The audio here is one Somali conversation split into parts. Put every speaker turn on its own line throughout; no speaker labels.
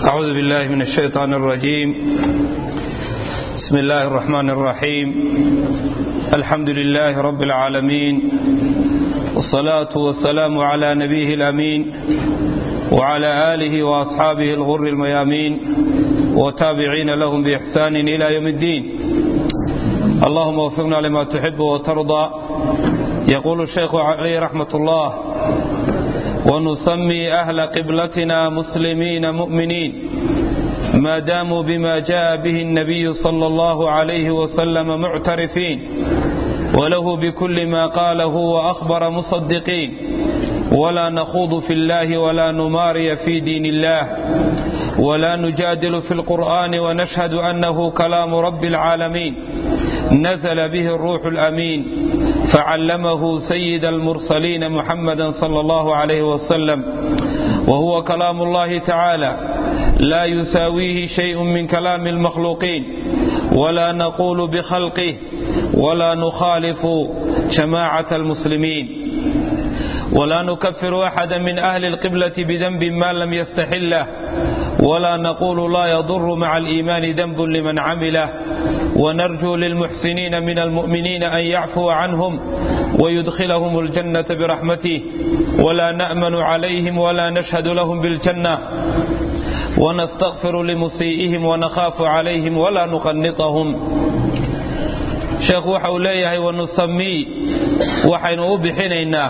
أعوذ بالله من الشيطان الرجيم بسم الله الرحمن الرحيم الحمد لله رب العالمين والصلاة والسلام على نبيه الأمين وعلى آله وأصحابه الغر الميامين وتابعين لهم بإحسان إلى يوم الدين اللهم وفقنا لما تحب وترضى يقول الشيخ عليه رحمة الله ونسمي أهل قبلتنا مسلمين مؤمنين ما داموا بما جاء به النبي صلى الله عليه وسلم معترفين وله بكل ما قاله وأخبر مصدقين ولا نخوض في الله ولا نماري في دين الله ولا نجادل في القرآن ونشهد أنه كلام رب العالمين نزل به الروح الأمين فعلمه سيد المرسلين محمدا صلى الله عليه وسلم وهو كلام الله تعالى لا يساويه شيء من كلام المخلوقين ولا نقول بخلقه ولا نخالف جماعة المسلمين ولا نكفر أحدا من أهل القبلة بذنب ما لم يستحله ولا نقول لا يضر مع الإيمان ذنب لمن عمله ونرجو للمحسنين من المؤمنين أن يعفو عنهم ويدخلهم الجنة برحمته ولا نأمن عليهم ولا نشهد لهم بالجنة ونستغفر لمسيئهم ونخاف عليهم ولا نقنطهم sheekhu waxa uu leeyahay wanusamii waxaynu u bixinaynaa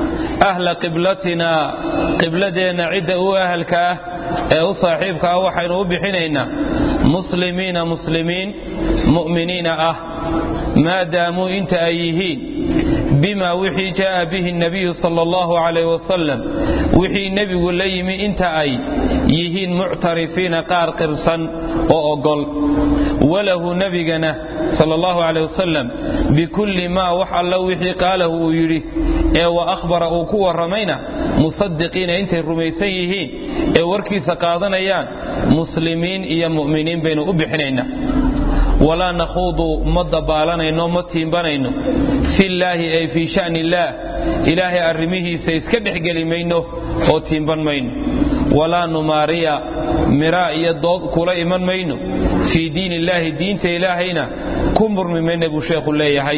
ahla qiblatinaa qibladeenna cidda u ahalka ah ee u saaxiibka ah waxaynu u bixinaynaa muslimiina muslimiin mu'miniina ah maadaamuu inta ay yihiin bima wixii jaa'a bihi nabiyu sala allahu calayh wasalam wixii nebigu la yimi inta ay yihiin muctarifiina qaar qirsan oo ogol walahu nebigana sala allahu calayh wasalam bikulli maa wax alla wixii qaalahu uu yidhi ee wa akhbara uu ku warramayna musadiqiina intay rumaysan yihiin ee warkiisa qaadanayaan muslimiin iyo mu'miniin baynu u bixinaynaa walaa nakhuudu ma dabaalanayno ma tiimbanayno fillaahi ay fii sha'ni illaah ilaahay arrimihiisa iska dhexgeli mayno oo tiimban mayno walaa numaariya miraa iyo dood kula iman mayno fii diin illaahi diinta ilaahayna ku murmi mayna buu sheekhu leeyahay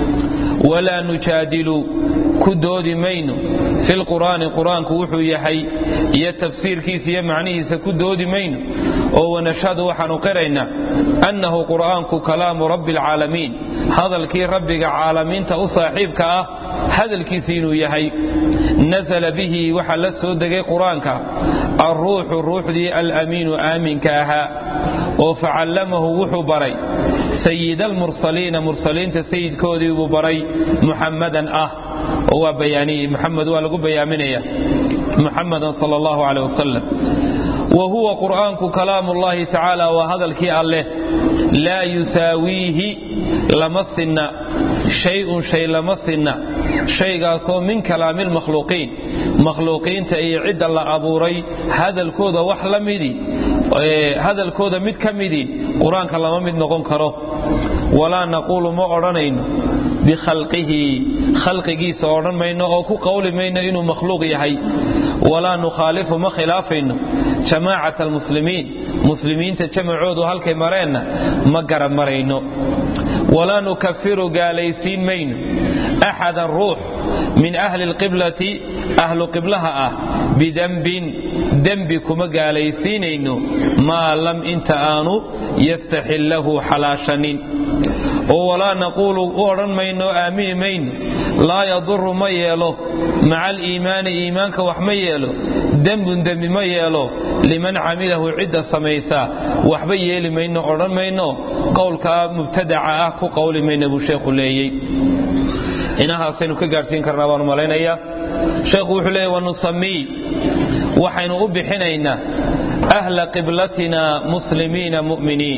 walaa nujaadilu ku doodi mayno filqur'aani qur-aanku wuxuu yahay iyo tafsiirkiisa iyo macnihiisa ku doodi mayno oo wanashhadu waxaanu qiraynaa annahu qur'aanku kalaamu rabbi alcaalamiin hadalkii rabbiga caalamiinta u saaxiibka ah hadalkiisa inuu yahay nasala bihi waxaa la soo degay qur-aanka alruuxu ruuxdii alamiinu aaminka ahaa oo facallamahu wuxuu baray sayid almursaliina mursaliinta sayidkoodii buu baray muxammadan ah oo waa bayaaniyey muxamed waa lagu bayaaminaya muxamadan sal allahu caleh wasalam wa huwa qur'aanku kalaamu llahi tacaala waa hadalkii alleh laa yusaawiihi lama sinna shay-un shay lama sinna shaygaasoo min kalaami lmakhluuqiin makhluuqiinta iyo cidda la abuuray hadalkooda wax la midii hadalkooda mid ka midii qur-aanka lama mid noqon karo walaa naquulu ma odhanayno bikhalqihi khalqigiisa odhan mayno oo ku qowli mayno inuu makhluuq yahay walaa nukhaalifu ma khilaafayno jamaacat almuslimiin muslimiinta jamacoodu halkay mareenna ma garab marayno walaa nukafiru gaalaysiin mayno axadan ruux min ahli lqiblati ahlu qiblaha ah bidembin dembi kuma gaalaysiinayno maa lam inta aanu yastaxillahu xalaashanin oo walaa naquulu u odhan mayno aamini mayno laa yaduru ma yeelo maca aliimaani iimaanka wax ma yeelo dembun dembi ma yeelo liman camilahu cidda samaysaa waxba yeeli mayno odhan mayno qowlkaa mubtadaca ah ku qowli mayna buu sheekhu leeyey inahaasaynu ka gaadhsiin karnaa baanu malaynayaa sheekhu wuxuu leeyay wanusamii waxaynu u bixinaynaa ahla qiblatina muslimiina mu'miniin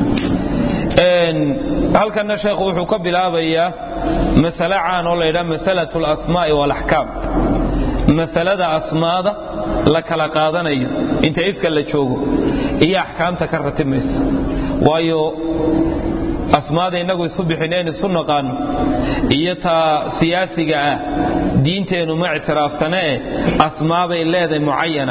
halkanna sheekhu wuxuu ka bilaabayaa masale caan oo laydhaha masalatu alasmaa'i waalaxkaam masalada asmaada la kala qaadanayo inta ifka la joogo iyo axkaamta ka ratimaysa waayo asmaada innagu isu bixineen isu naqaano iyo taa siyaasiga ah diinteennu ma ictiraafsanee asmaabay leedahay mucayana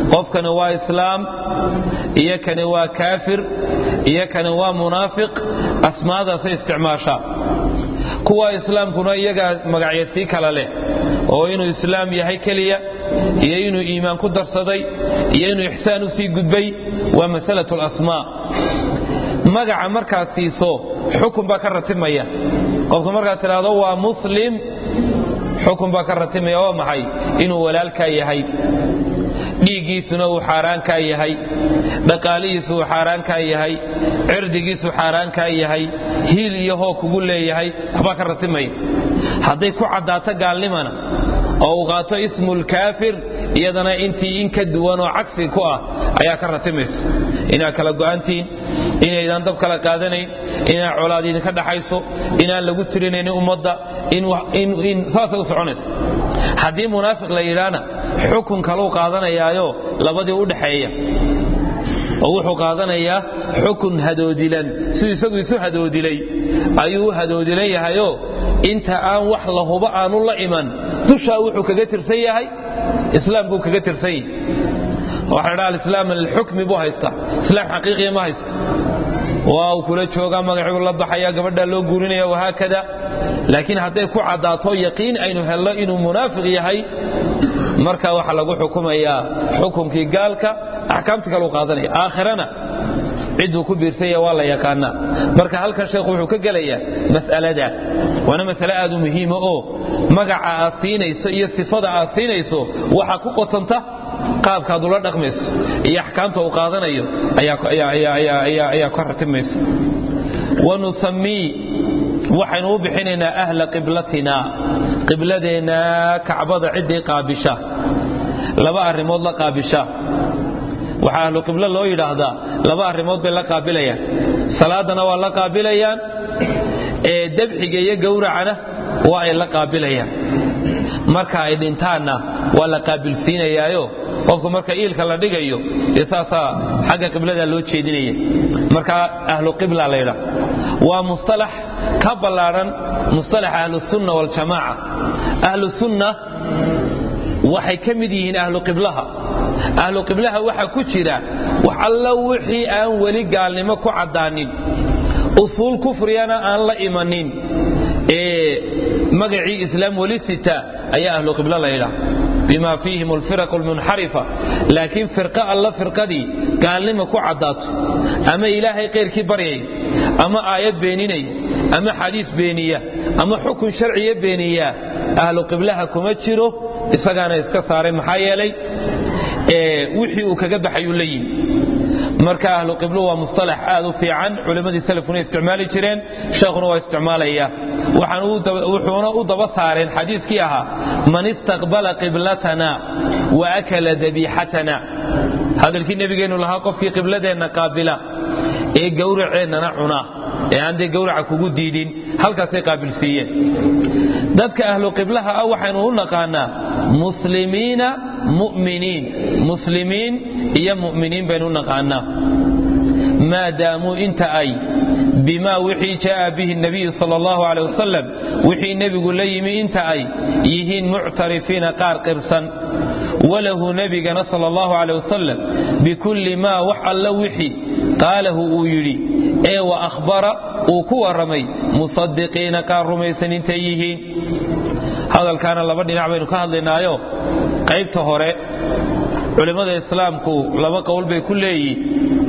qofkani waa islaam iyo kani waa kaafir iyo kani waa munaafiq asmaadaasay isticmaashaa kuwa islaamkuna iyagaa magacya sii kala leh oo inuu islaam yahay keliya iyo inuu iimaan ku darsaday iyo inuu ixsaan u sii gudbay waa masalat lasmaa magaca markaad siiso xukun baa ka ratimaya qofka markaad tidhaahdo waa muslim xukun baa ka ratimaya waa maxay inuu walaalkaa yahay dhiiggiisuna uu xaaraankaa yahay dhaqaalihiisu uu xaaraankaa yahay cirdigiisu xaaraankaa yahay hiil iyo hoo kugu leeyahay waxbaa ka ratimaya hadday ku caddaato gaalnimana oo uu qaato ismulkaafir iyadana intii in ka duwan oo cagsi ku ah ayaa ka ratimaysa inaad kala go'antihiin inaydaan dab kala qaadanayn inaan colaad idinka dhaxayso inaan lagu tirinaynin ummadda saasay u soconaysa haddii munaafiq la yidhaana xukun kaluu qaadanayaayo labadii u dhaxeeya oo wuxuu qaadanayaa xukun hadoodilan siduu isagu isu hadoodilay ayuu u hadoodilan yahayoo inta aan wax la hubo aanu la iman dushaa wuxuu kaga tirsan yahay islaamkuu kaga tirsan yahay waxa la dhaha alislaam alxukmi buu haystaa islaam xaqiiqiya ma haysto waa uu kula joogaa magacuu la baxaya gabadhaa loo guurinaya wahaakada laakiin hadday ku caddaato yaqiin aynu helno inuu munaafiq yahay marka waxaa lagu xukumayaa xukunkii gaalka axkaamti kaleu qaadanaya aakhirana cidduu ku biirsanya waa la yaqaanaa marka halkan sheekhu wuxuu ka gelayaa mas'alada waana masale aad u muhiima oo magaca aad siinayso iyo sifada aad siinayso waxaa ku qotanta qaabkaad ula dhaqmayso iyo axkaamta uu qaadanayo ayaa ka ratimayso wanusamii waxaynu u bixinaynaa ahla qiblatina qibladeenna kacbada ciddii qaabisha laba arrimood la qaabisha waxaa ahlu qiblo loo yidhaahdaa laba arrimood bay la qaabilayaan salaadana waa la qaabilayaan ee dabxiga iyo gowracana waa ay la qaabilayaan marka ay dhintaanna waa la qaabilsiinayaayo qofku marka iilka la dhigayo dee saasaa xagga qiblada loo jeedinaya marka ahlu qibla la yidhaah waa mustalax ka ballaadhan mustalaxa ahlusunna waljamaaca ahlu sunna waxay ka mid yihiin ahlu qiblaha ahlu qiblaha waxaa ku jira wax alla wixii aan weli gaalnimo ku caddaanin usuul kufriyana aan la imanin ee magacii islaam weli sita ayaa ahlu qiblo la yidhaah bima fiihim alfiraq almunxarifa laakiin firqa alla firqadii gaalnimo ku caddaato ama ilaahay keyrkii baryaya ama aayad beeninaya ama xadiis beeniya ama xukun sharciya beeniya ahlu qiblaha kuma jiro isagaana iska saaray maxaa yeelay wixii uu kaga baxayuu la yimi marka ahlu qiblo waa mustalax aad u fiican culimmadii salafkuna isticmaali jireen sheekhuna waa isticmaalaya wuxuuna u daba saareen xadiiskii ahaa man istaqbala qiblatana wa akala dabiixatana hadalkii nebigeennu lahaa qofkii qibladeenna qaabila ee gowraceennana cuna ee aan dee gowraca kugu diidin halkaasay qaabilsiiyeen dadka ahlu qiblaha ah waxaynu u naqaanaa muslimiina mu'miniin muslimiin iyo mu'miniin baynu u naqaanaa maadaamuu inta ay bimaa wixii jaaa bihi nabiyu sal allahu aleh wasalam wixii nebigu la yimi inta ay yihiin muctarifiina qaar qirsan walahu nebigana sal allahu aleh wasalam bikulli maa wax alla wixii qaalahu uu yidhi ee wa akhbara uu ku warramay musadiqiina qaar rumaysan intay yihiin hadalkaana laba dhinac baynu ka hadlaynaayo qaybta hore culimmada islaamku laba qowl bay ku leeyihin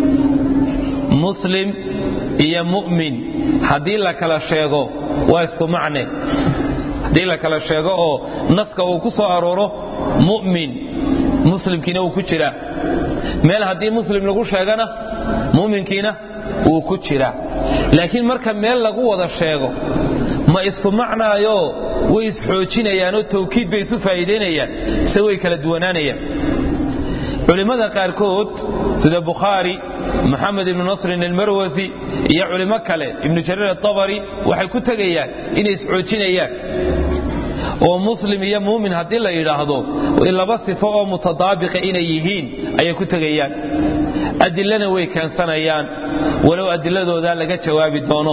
muslim iyo mu'min haddii la kala sheego waa isku macne haddii la kala sheego oo naska uu ku soo arooro mu'min muslimkiina uu ku jiraa meel haddii muslim lagu sheegana mu'minkiina wuu ku jiraa laakiin marka meel lagu wada sheego ma isku macnaayo way isxoojinayaanoo tawkiid bay isu faa'iidaynayaan mise way kala duwanaanayaan culimmada qaarkood sida bukhaari maxamed ibnu nasrin almarwasi iyo culimo kale ibnu jariir atabari waxay ku tegayaan inay isxoojinayaan oo muslim iyo muumin haddii la yidhaahdo laba sifo oo mutadaabiqa inay yihiin ayay ku tegayaan adilana way keensanayaan walow adiladooda laga jawaabi doono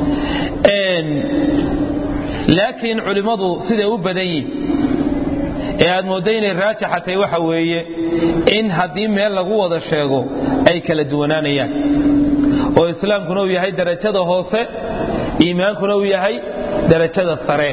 laakiin culimmadu siday u badan yihin ee aad mooddo inay raajixatay waxa weeye in haddii meel lagu wada sheego ay kala duwanaanayaan oo islaamkuna uu yahay darajada hoose iimaankuna uu yahay darajada sare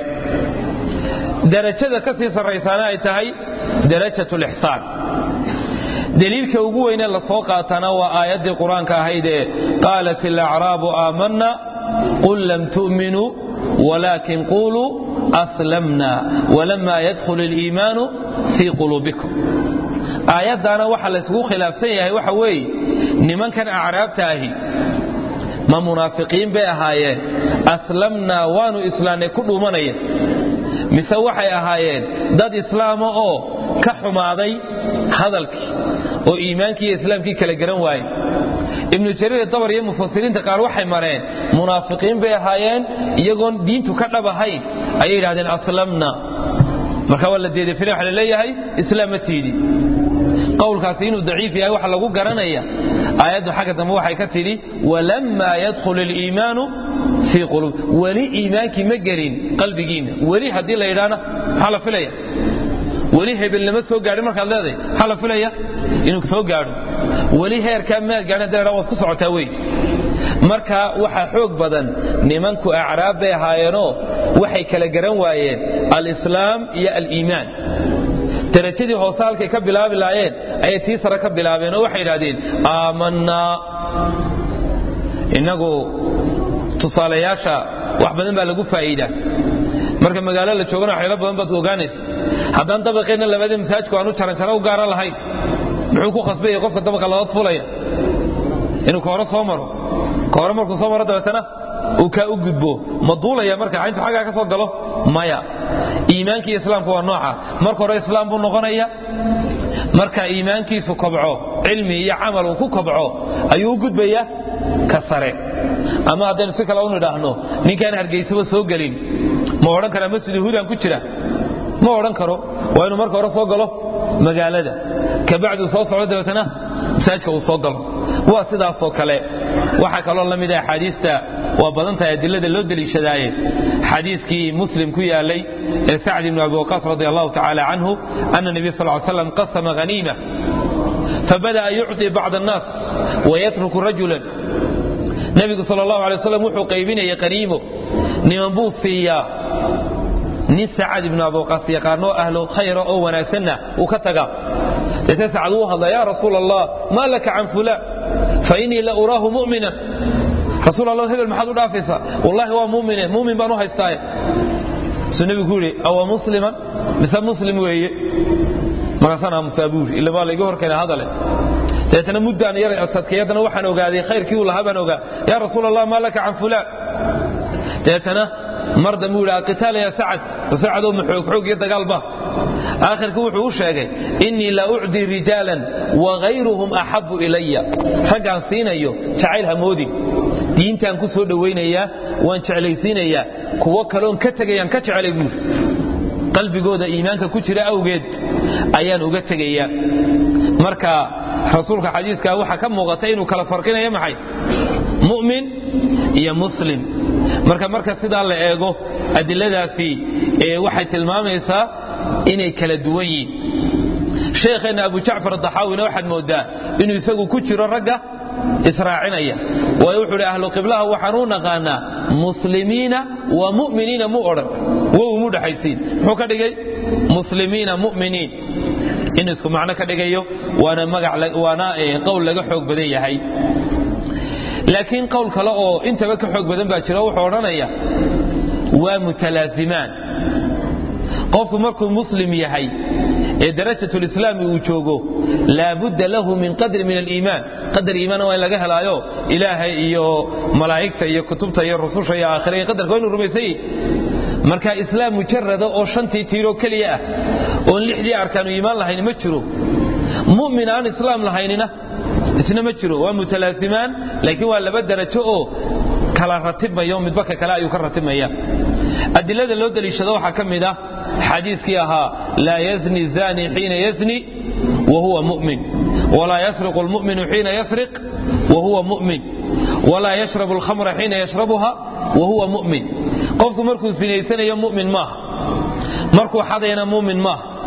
darajada ka sii sarraysaana ay tahay darajat lixsaan daliilka ugu weyne la soo qaatana waa aayaddii qur-aanka ahayd ee qaalat ilacraabu aamanna qul lam tu'minuu walaakin quluu aslamna walama yadkhul iliimaanu fii quluubikum aayaddaana waxa laysugu khilaafsan yahay waxa weeye nimankan acraabta ahi ma munaafiqiin bay ahaayeen aslamnaa waanu islaamnay ku dhuumanaya mise waxay ahaayeen dad islaama oo ka xumaaday hadalkii oo iimaankii iyo islaamkii kala garan waaye ibnu jariir dabar iyo mufasiriinta qaar waxay mareen munaafiqiin bay ahaayeen iyagoon diintu ka dhab ahayn ayay yidhahdeen aslamna marka waa la deedefina waxa laleeyahay islaam ma tiidi qowlkaasi inuu daciif yahay waxa lagu garanaya aayaddu xagga dambe waxay ka tidhi walammaa yadkhul iliimaanu fii quluub weli iimaankii ma gelin qalbigiinna weli haddii la yidhaahna maxaa la filaya weli hebelnama soo gaadhin markaad leedahay maxaa la filaya inuu soo gaadho weli heerkaa maad gaadhin hadii la waad ku socotaa wey marka waxaa xoog badan nimanku acraab bay ahaayeenoo waxay kala garan waayeen alislaam iyo aliimaan darajadii hoose halkay ka bilaabi laayeen ayay tii sare ka bilaabeen oo waxay idhahdeen aamanaa innagu tusaalayaasha wax badan baa lagu faa'iidaa marka magaalo la joogana waxyalo badan baad ogaanaysa haddaan dabaqeenna labadii masaajku aanu jaranjaro u gaara lahayn muxuu ku khasbaya qofka dabaqa labaad fulaya inuu kooro soo maro kooro markuu soo maro dabeetana uu kaa u gudbo ma duulaya marka intu xaggaa ka soo galo maya iimaankii islaamku waa nooca marka hore islaam buu noqonaya marka iimaankiisu kobco cilmi iyo camal uu ku kobco ayuu u gudbaya ka sare ama haddaynu si kale u nidhaahno ninkaan hargeysaba soo gelin ma odhan karaa masjid yahuudan ku jira ma odhan karo waa inuu marka hore soo galo magaalada kabacdu soo socdo dabeetana masaajka uu soo galo waa sidaasoo kale waxaa kaloo la mid ah axaadiista waa badan tahay adilada loo deliishadaaye xadiiskii muslim ku yaalay ee sacd ibnu abi waqaas radi allahu tacaala canhu ana nebiy sal ly slam qasama haniima fabada'a yucطi bacd annaas wayatruku rajulan nebigu sal allahu alay waslam wuxuu qaybinayay qaniimo niman buu siiyaa nin sacad ibnu abuqaas yaqaanoo ahlo khayra oo wanaagsanna uu ka taga deetee sacad wuu hadla yaa rasuul allah maa laka can fulaan fa innii la uraahu mu'minan rasuul allah hebel maxaad u dhaafaysaa wallahi waa mumine mumin baan u haystaaye suu nebigu ku yidhi awa musliman mise muslim weeye markaasaan aamusaa buu yidhi illa baa layga horkeena hadale dabeetana muddaan yar sadkay haddana waxaan ogaaday khayrkii uu lahaa baan ogaa yaa rasuul allah maa laka can fulaan dabeetana mar dambe u yidhi qitaal ya sacad sacadoo maxoog xoog iyo dagaalba aakhirka wuxuu u sheegay innii la ucdii rijaalan wagayruhum axabu ilaya raggaan siinayo jacayl hamoodin diintaan ku soo dhowaynayaa waan jeclaysiinayaa kuwo kaloon ka tegayaan ka jecelay buuri qalbigooda iimaanka ku jira awgeed ayaan uga tegayaa marka rasuulka xadiiska waxaa ka muuqata inuu kala farqinayo maxay mu'min iyo muslim marka marka sidaa la eego adiladaasi waxay tilmaamaysaa inay kala duwan yihiin sheekheenna abu jacfar adaxaawina waxaad moodaa inuu isagu ku jiro ragga israacinaya waayo wuxuu hi ahlu qiblaha waxaan u naqaanaa muslimiina wa mu'miniina mu odhan wow mu dhexaysiin muxuu ka dhigay muslimiina mu'miniin in isku macno ka dhigayo waana magac waana qowl laga xoog badan yahay laakiin qowl kale oo intaba ka xoog badan baa jira wuxuu odhanaya waa mutalaazimaan qofku markuu muslim yahay ee darajatulislaami uu joogo laabudda lahu min qadri min aliimaan qadar iimaana waa in laga helaayo ilaahay iyo malaa'igta iyo kutubta iyo rususha iyo aakhira iyo qadarka waa inu rumaysan yihi marka islaam mujarada oo shantii tiiroo keliya ah oon lixdii arkaanu iimaan lahayn ma jiro mu'min aan islaam lahaynina isna ma jiro waa mutalaazimaan laakiin waa laba darajo oo kala ratibmayo midba ka kale ayuu ka ratibmaya adilada loo daliishado waxaa ka mid ah xadiiskii ahaa laa yazni zani xiina yazni wahuwa mu'min walaa yasriqu lmu'minu xiina yasriq wahuwa mu'min walaa yashrabu alkhamra xiina yashrabuha wahuwa mu'min qofku markuu sinaysanayo mu'min maaha markuu xadayna mu'min maaha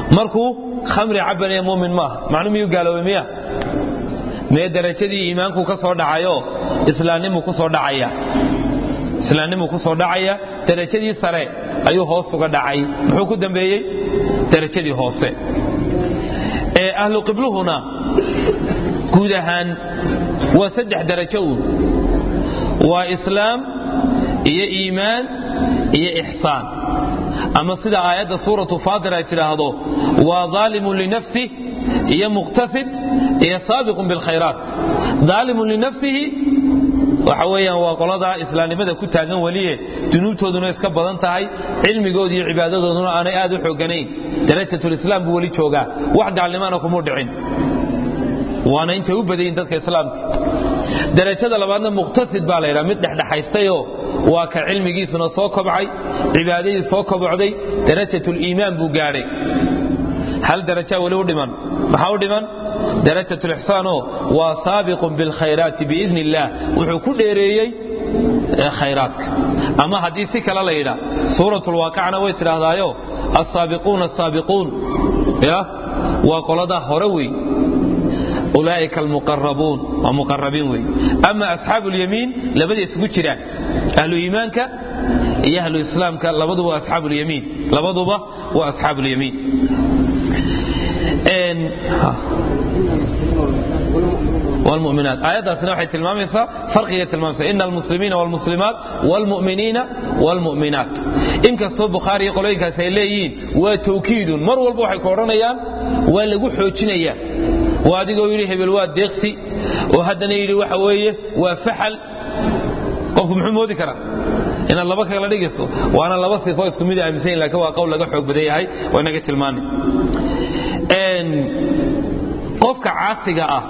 markuu khamri cabanaya mumin maaha macnu miyuu gaaloobay miya mee darajadii iimaanku ka soo dhacayo islaamnimu ku soo dhacaya islaamnimu ku soo dhacaya darajadii sare ayuu hoos uga dhacay muxuu ku dambeeyey darajadii hoose ee ahlu qibluhuna guud ahaan waa saddex darajo uun waa islaam iyo iimaan iyo ixsaan ama sida aayadda suuratu faatir ay tidhaahdo waa daalimun linafsih iyo muqtasid iyo saabiqun bilkhayraat daalimun linafsihi waxa weeyaan waa qoladaa islaamnimada ku taagan weliye dunuubtooduna iska badan tahay cilmigooda iyo cibaadadooduna aanay aad u xooganayn darajatulislaam buu weli joogaa wax gaalnimaana kumuu dhicin waana intay u badayin dadka islaamka darajada labaadna muqtasid baa laydhaha mid dhexdhexaystayoo waa ka cilmigiisuna soo kobcay cibaadadii soo kobocday darajatuliimaan buu gaadhay hal darajaa weli u dhiman maxaa u dhiman darajatulixsaanoo waa saabiqun bilkhayraati biidni illaah wuxuu ku dheereeyey khayraadka ama haddii si kale la yidhaa suuratulwaaqicna way tidhaahdaayo assaabiquuna asaabiquun ya waa qoladaa hore wey ulaaئika almuqarabuun waa muqarabiin wey ama asxaabu اlyamiin labada isugu jiraan ahlu iimaanka iyo ahlu islaamka labaduba waa asxaabu اlyamiin labaduba waa asxaabu اlyamiin والمؤمنات آياتنا waxay tilmaamaysaa farqiga tilmaamaysaa إن المسلمين والمسلمات والمؤمنين والمؤمنات inkastoo bukhaari iyo qolooyinkaas ay leeyihiin waa tawkiidun mar walba waxay ku odhanayaan waa lagu xoojinayaa waa adigoo yidhi hebel waa deeqsi oo haddana yidhi waxa weeye waa faxal qofku muxuu moodi karaa inaad laba kala dhigayso waana laba sifo isku mid aaminsan lakin waa qowl laga xoog badan yahay waa inaga tilmaanay qofka caasiga ah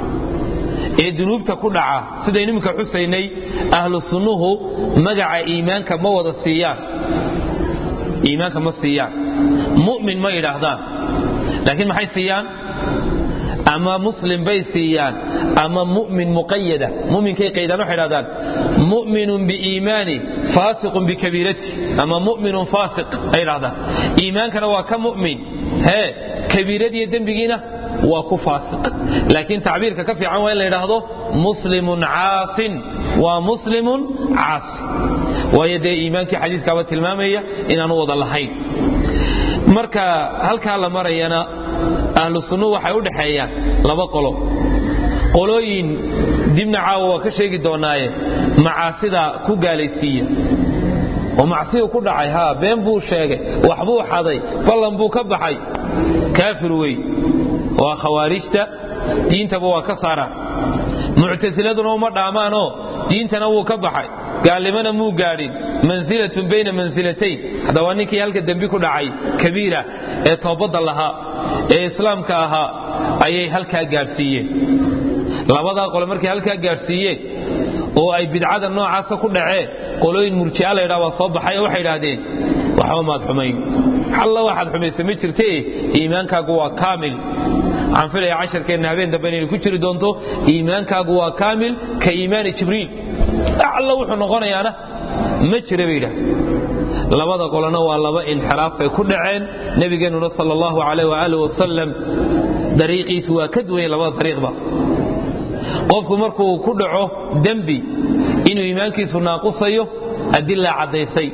ee dunuubta ku dhaca sidaynu iminka xusaynay ahlu sunnuhu magaca iimaanka ma wada siiyaan iimaanka ma siiyaan mu'min ma yidhaahdaan laakiin maxay siiyaan ama muslim bay siiyaan ama mu'min muqayada muminkay qaydaan waxay dhahdaan mu'minun biiimaani faasiqun bikabiirati ama mu'minun faasiq ay dhahdaan iimaankana waa ka mu'min hee kabiiradiiyo dembigiina waa ku faasiq laakiin tacbiirka ka fiican waa in la yidhaahdo muslimun caasin waa muslimun caasi waayo dee iimaankii xadiiskaaba tilmaamaya inaanu wada lahayn marka halkaa la marayana ahlu sunnuhu waxay u dhexeeyaan laba qolo qolooyin dibna caawa waa ka sheegi doonaaye macaasida ku gaalaysiiya oo macsiyu ku dhacay haa been buu sheegay waxbuu xaday ballan buu ka baxay kaafir wey waa khawaarijta diintaba waa ka saaraan muctasiladuna uma dhaamaanoo diintana wuu ka baxay gaalnimana muu gaadhin mansilatun bayna mansilatayn hadda waa ninkii halka dembi ku dhacay kabiira ee toobadda lahaa ee islaamka ahaa ayay halkaa gaadhsiiyeen labadaa qole markay halkaa gaadhsiiyeen oo ay bidcada noocaasa ku dhaceen qolooyin murji'a la ydhaa waa soo baxay oo waxay idhaahdeen waxba maad xumayn alla waxaad xumaysa ma jirte iimaankaagu waa kaamil waxaan filaya casharkeenna habeen dambe inaynu ku jiri doonto iimaankaagu waa kaamil ka iimaani jibriil alla wuxuu noqonayaana ma jira bay yidhahdeen labada qolona waa laba inxiraaf bay ku dhaceen nebigeennuna sal allahu alayh waaalih wasalam dariiqiisu waa ka duwanya labada dariiqba qofku markuu ku dhaco dembi inuu iimaankiisu naaqusayo adilaa caddaysay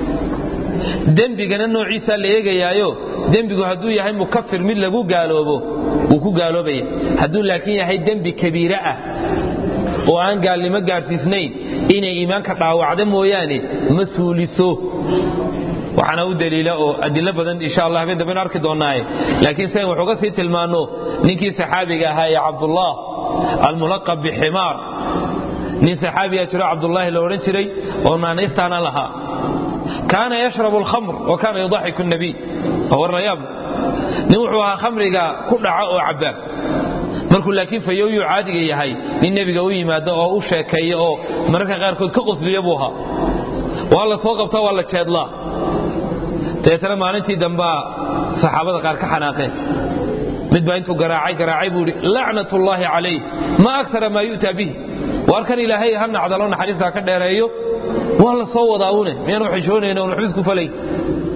dembigana noociisaa la eegayaayo dembigu hadduu yahay mukafir mid lagu gaaloobo wuu ku gaaloobaya hadduu laakiin yahay dembi kabiire ah oo aan gaalnimo gaadhsiisnayn inay iimaanka dhaawacda mooyaane ma suuliso waxaana u daliila oo adilo badan insha allah habeen damben arki doonaaye laakiin sian wuxuu ga sii tilmaanno ninkii saxaabiga ahaa ee cabdullah almulaqab biximaar nin saxaabiyaa jiro cabdullaahi la odhan jiray oo naanaystaana lahaa kaana yashrabu alkhamr wa kaana yudaxiku nabiy warrayaab nin wuxuu ahaa khamriga ku dhaca oo cabaa markuu laakiin fayooyuu caadiga yahay nin nebiga u yimaado oo u sheekeeya oo mararka qaarkood ka qosliya buu ahaa waa la soo qabtaa waa la jeedlaa dabeetana maalintii dambaa saxaabada qaar ka xanaaqeen mid baa intuu garaacay garaacay buu idhi lacnat ullaahi calayh ma akara maa yu'taa bihi waar kan ilaahay ha nacdalo naxariistaa ka dheereeyo waa la soo wadaa une miyaan waxishoonayn on waxba isku falay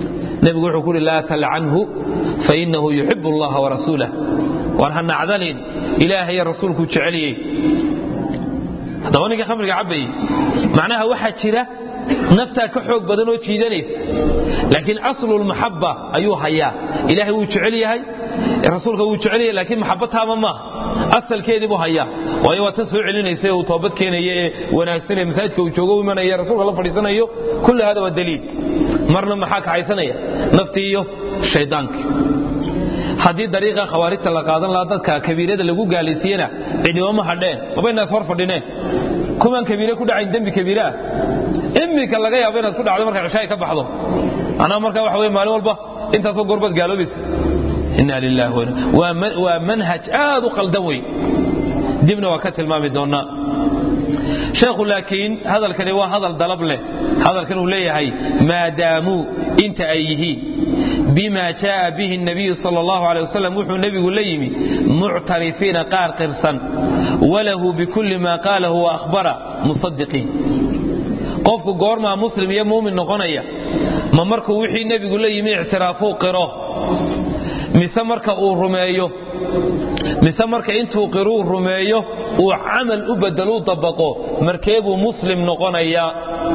nebigu wuxuu ku uhi laa talcanhu fainahu yuxib allaha warasuulah waan ha nacdanin ilaahaiyo rasuulkuu jeceliyey haddaba ninka khamriga cabbayey macnaha waxaa jira naftaa ka xoog badan oo jiidanaysa laakiin aslulmaxaba ayuu hayaa ilaahay wuu jecel yahay rasuulka wuu jecel yahay laakiin maxaba taama maaha asalkeedii buu hayaa waayo waa tan soo celinaysa ee uu toobad keenaya ee wanaagsan ee masaajidka uu joogo u imanaya rasuulka la fadhiisanayo kulli hada waa daliil marna maxaa kaxaysanaya naftii iyo shaydaankii haddii dariiqa khawaarijta la qaadan lahaa dadka kabiirada lagu gaalaysiiyena cidhibama hadheen mabaynaas hor fadhineen kumaan kabiire ku dhacayn dembi kabiire ah imika laga yaabo inaad ku dhacdo marka cishaay ka baxdo anaa markaa waxa wey maalin walba intaasoo goorbaad gaaloobaysa inna lillahi waa manhaj aad u qaldan wey dibna waa ka tilmaami doonnaa sheekhu laakiin hadalkani waa hadal dalab leh hadalkan uu leeyahay maadaamuu inta ay yihiin bima jaaa bihi nabiyu sal allahu aleh wasalam wuxuu nebigu la yimi muctarifiina qaar qirsan walahu bikulli ma qaalahu wa ahbara musadiqiin qofku goormaa muslim iyo muumin noqonaya ma markuu wixii nebigu la yimi ictiraafuu qiro mise marka uu rumeeyo mise marka intuu qiruu rumeeyo uu camal u bedeluu dabaqo markeebuu muslim noqonayaa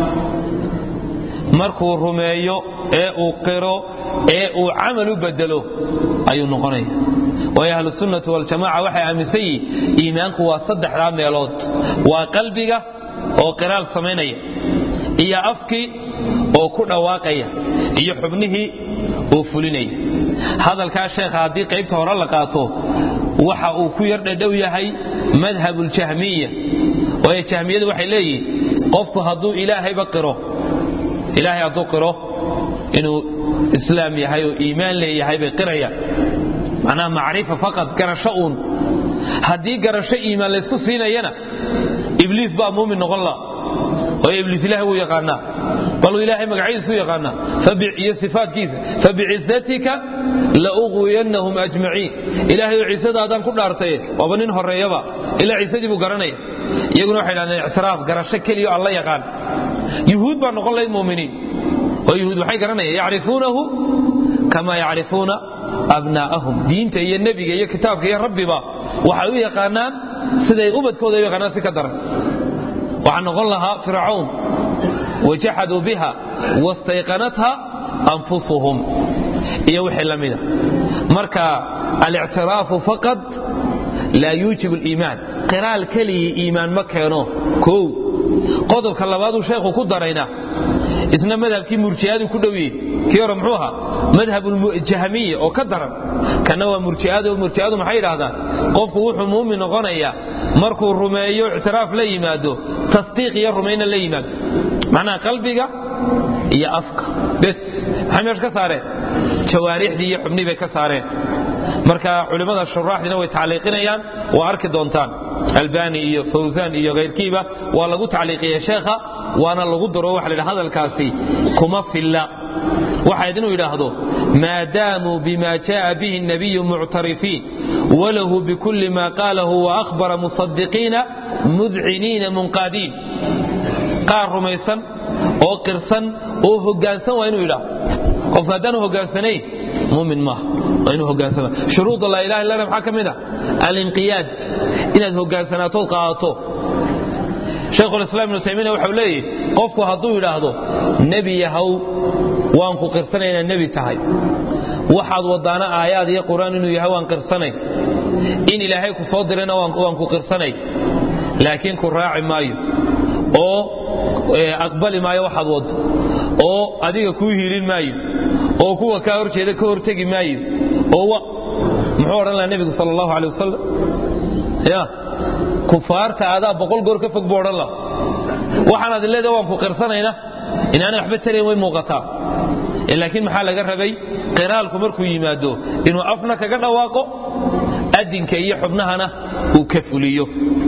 markuu rumeeyo ee uu qiro ee uu camal u bedelo ayuu noqonaya waayo ahlusunnati waljamaca waxay aaminsan yihin iimaanku waa saddexdaa meelood waa qalbiga oo qiraal samaynaya iyo afkii oo ku dhawaaqaya iyo xubnihii oo fulinaya hadalkaa sheekha haddii qaybta hore la qaato waxa uu ku yar dhadhow yahay madhabuljahmiya waayo jahmiyadu waxay leeyihin qofku hadduu ilaahayba qiro ilaahay hadduu qiro inuu islaam yahay oo iimaan leeyahay bay qirayaan macnaha macrifa faqad garasho uun haddii garasho iimaan laysku siinayana ibliis baa muumin noqon la waayo ibliis ilahay wuu yaqaanaa baluu ilaahay magacyadiisu yaqaanaa iyo sifaatkiisa fabicizatika lauqwiyannahum ajmaciin ilaahay oo ciisadaadaan ku dhaartaye waaba nin horeeyaba ilaa ciisadii buu garanaya iyaguna waxay dhahdeen ictiraaf garasho keliyo alla yaqaan yuhuud baa noqon lahayd muminiin oo yuhuud waxay garanayaan yacrifuunahu kama yacrifuuna abnaa'ahum diinta iyo nebiga iyo kitaabka iyo rabbiba waxay u yaqaanaan siday ubadkooda u yaqaanaan si ka daran waxaa noqon lahaa fircawn wajaxaduu biha wastayqanatha anfusuhum iyo wixii la mida marka alictiraafu faqad laa yuujib aliimaan qiraal keligii iimaan ma keeno kow qodobka labaaduu sheekhu ku darayna isna madhabkii murji'adu ku dhowye kii hore muxuu ahaa madhabujahmiya oo ka daran kana waa murji'ada murji'adu maxay yidhaahdaan qofku wuxuu muumin noqonayaa markuu rumeeyo ictiraaf la yimaado tasdiiq iyo rumayna la yimaado macnaha qalbiga iyo afka bes maxay meesha ka saareen jawaarixdii iyo xubnii bay ka saareen marka culimmada shuraaxdiina way tacliiqinayaan waa arki doontaan albani iyo fawsaan iyo kayrkiiba waa lagu tacliiqiya sheekha waana lagu daro waxa la hadalkaasi kuma filla waxayd inuu yidhaahdo maadaamuu bima jaءa bihi الnabiyu muctarifiin walahu bikulli ma qaalahu waahbara musadiqiina mudciniina munqaadiin qaar rumaysan oo qirsan oo hogaansan waa inuu yidhaahdo qofka haddaanu hogaansanayn mumin maaha waa inuu hogaansama shuruuda laa ilaha illana maxaa ka mid ah alinqiyaad inaad hogaansanaatood qaadato shaykhulislaam ibnu taymiya waxau leeyahy qofku hadduu yidhaahdo nebi yahow waan ku qirsanay inaad nebi tahay waxaad wadaana aayaad iyo qur-aan inuu yahay waan qirsanay in ilaahay ku soo dirayna waan ku qirsanay laakiin ku raaci maayo oo aqbali maayo waxaad waddo oo adiga kuu hiilin maayo oo kuwa kaa horjeeda ka hortegi maayo oo muxuu odhan lahaa nebigu sal allahu alay wasalam ya kufaarta adaa boqol goor ka fog buu odhan laha waxaanaad leedahay waan ku qirsanayna inaanay waxba tarayn way muuqataa laakiin maxaa laga rabay qiraalku markuu yimaado inuu afna kaga dhawaaqo adinka iyo xubnahana uu ka fuliyo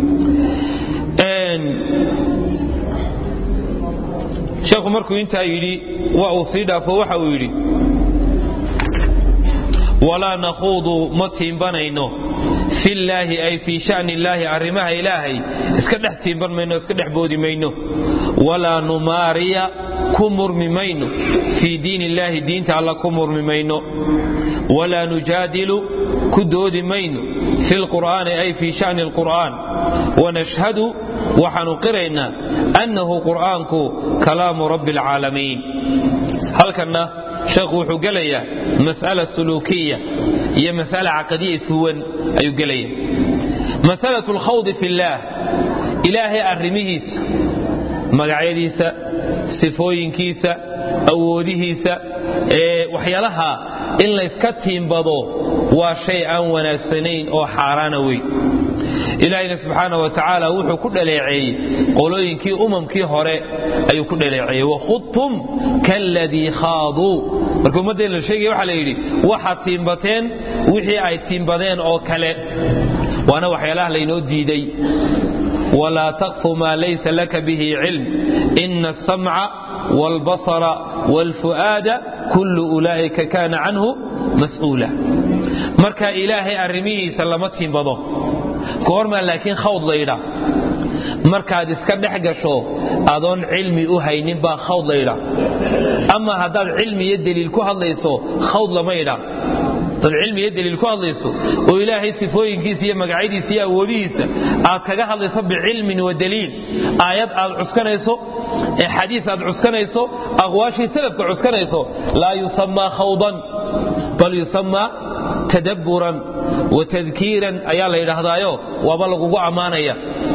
sheekhu markuu intaa yidhi waa uu sii dhaafo waxa uu yidhi walaa nakhuudu ma tiimbanayno fillaahi ay fii shani illaahi arrimaha ilaahay iska dhex tiimban mayno iska dhex boodi mayno walaa numaariya ku murmi mayno fii diin illaahi diinta alla ku murmi mayno walaa nujaadilu ku doodi mayno fi lqur'aani ay fii shani alqur'aan wanashhadu waxaanu qiraynaa annahu qur'aanku kalaamu rabbi alcaalamiin halkanna sheekhu wuxuu gelayaa mas'ala suluukiya iyo mas'ala caqadiya ishuwan ayuu gelaya masalatu alkhawdi fi illaah ilaahay arrimihiisa magacyadiisa sifooyinkiisa awoodihiisa ee waxyaalaha in layska tiimbado waa shay aan wanaagsanayn oo xaaraana weyn ilaahayna subxaana wa tacaala wuxuu ku dhaleeceeyey qolooyinkii umamkii hore ayuu ku dhaleeceeyey wakhudtum kaaladii khaaduu marka ummaddeen la sheegaya waxaa la yidhi waxaad tiimbateen wixii ay tiimbadeen oo kale waana waxyaalaha laynoo diiday walaa taqfu maa laysa laka bihi cilm ina asamca wاlbasra wاlfu'aada kullu ulaa'ika kaana canhu mas'uula marka ilaahay arrimihiisa lama tiimbado goormaa laakiin khawd laydhaa markaad iska dhex gasho adoon cilmi u haynin baa khawd laydhaa ama haddaad cilmi iyo deliil ku hadlayso khawd lama ydhaa dad cilmi iyo deliil ku hadlayso oo ilaahay sifooyinkiisa iyo magacyadiisa iyo awoodihiisa aad kaga hadlayso bicilmin wa daliil aayad aad cuskanayso xadiis aad cuskanayso aqwaashii salafka cuskanayso laa yusamaa khawdan bal yusamaa tadabburan wa tadkiiran ayaa la yidhaahdaayo waaba lagugu ammaanaya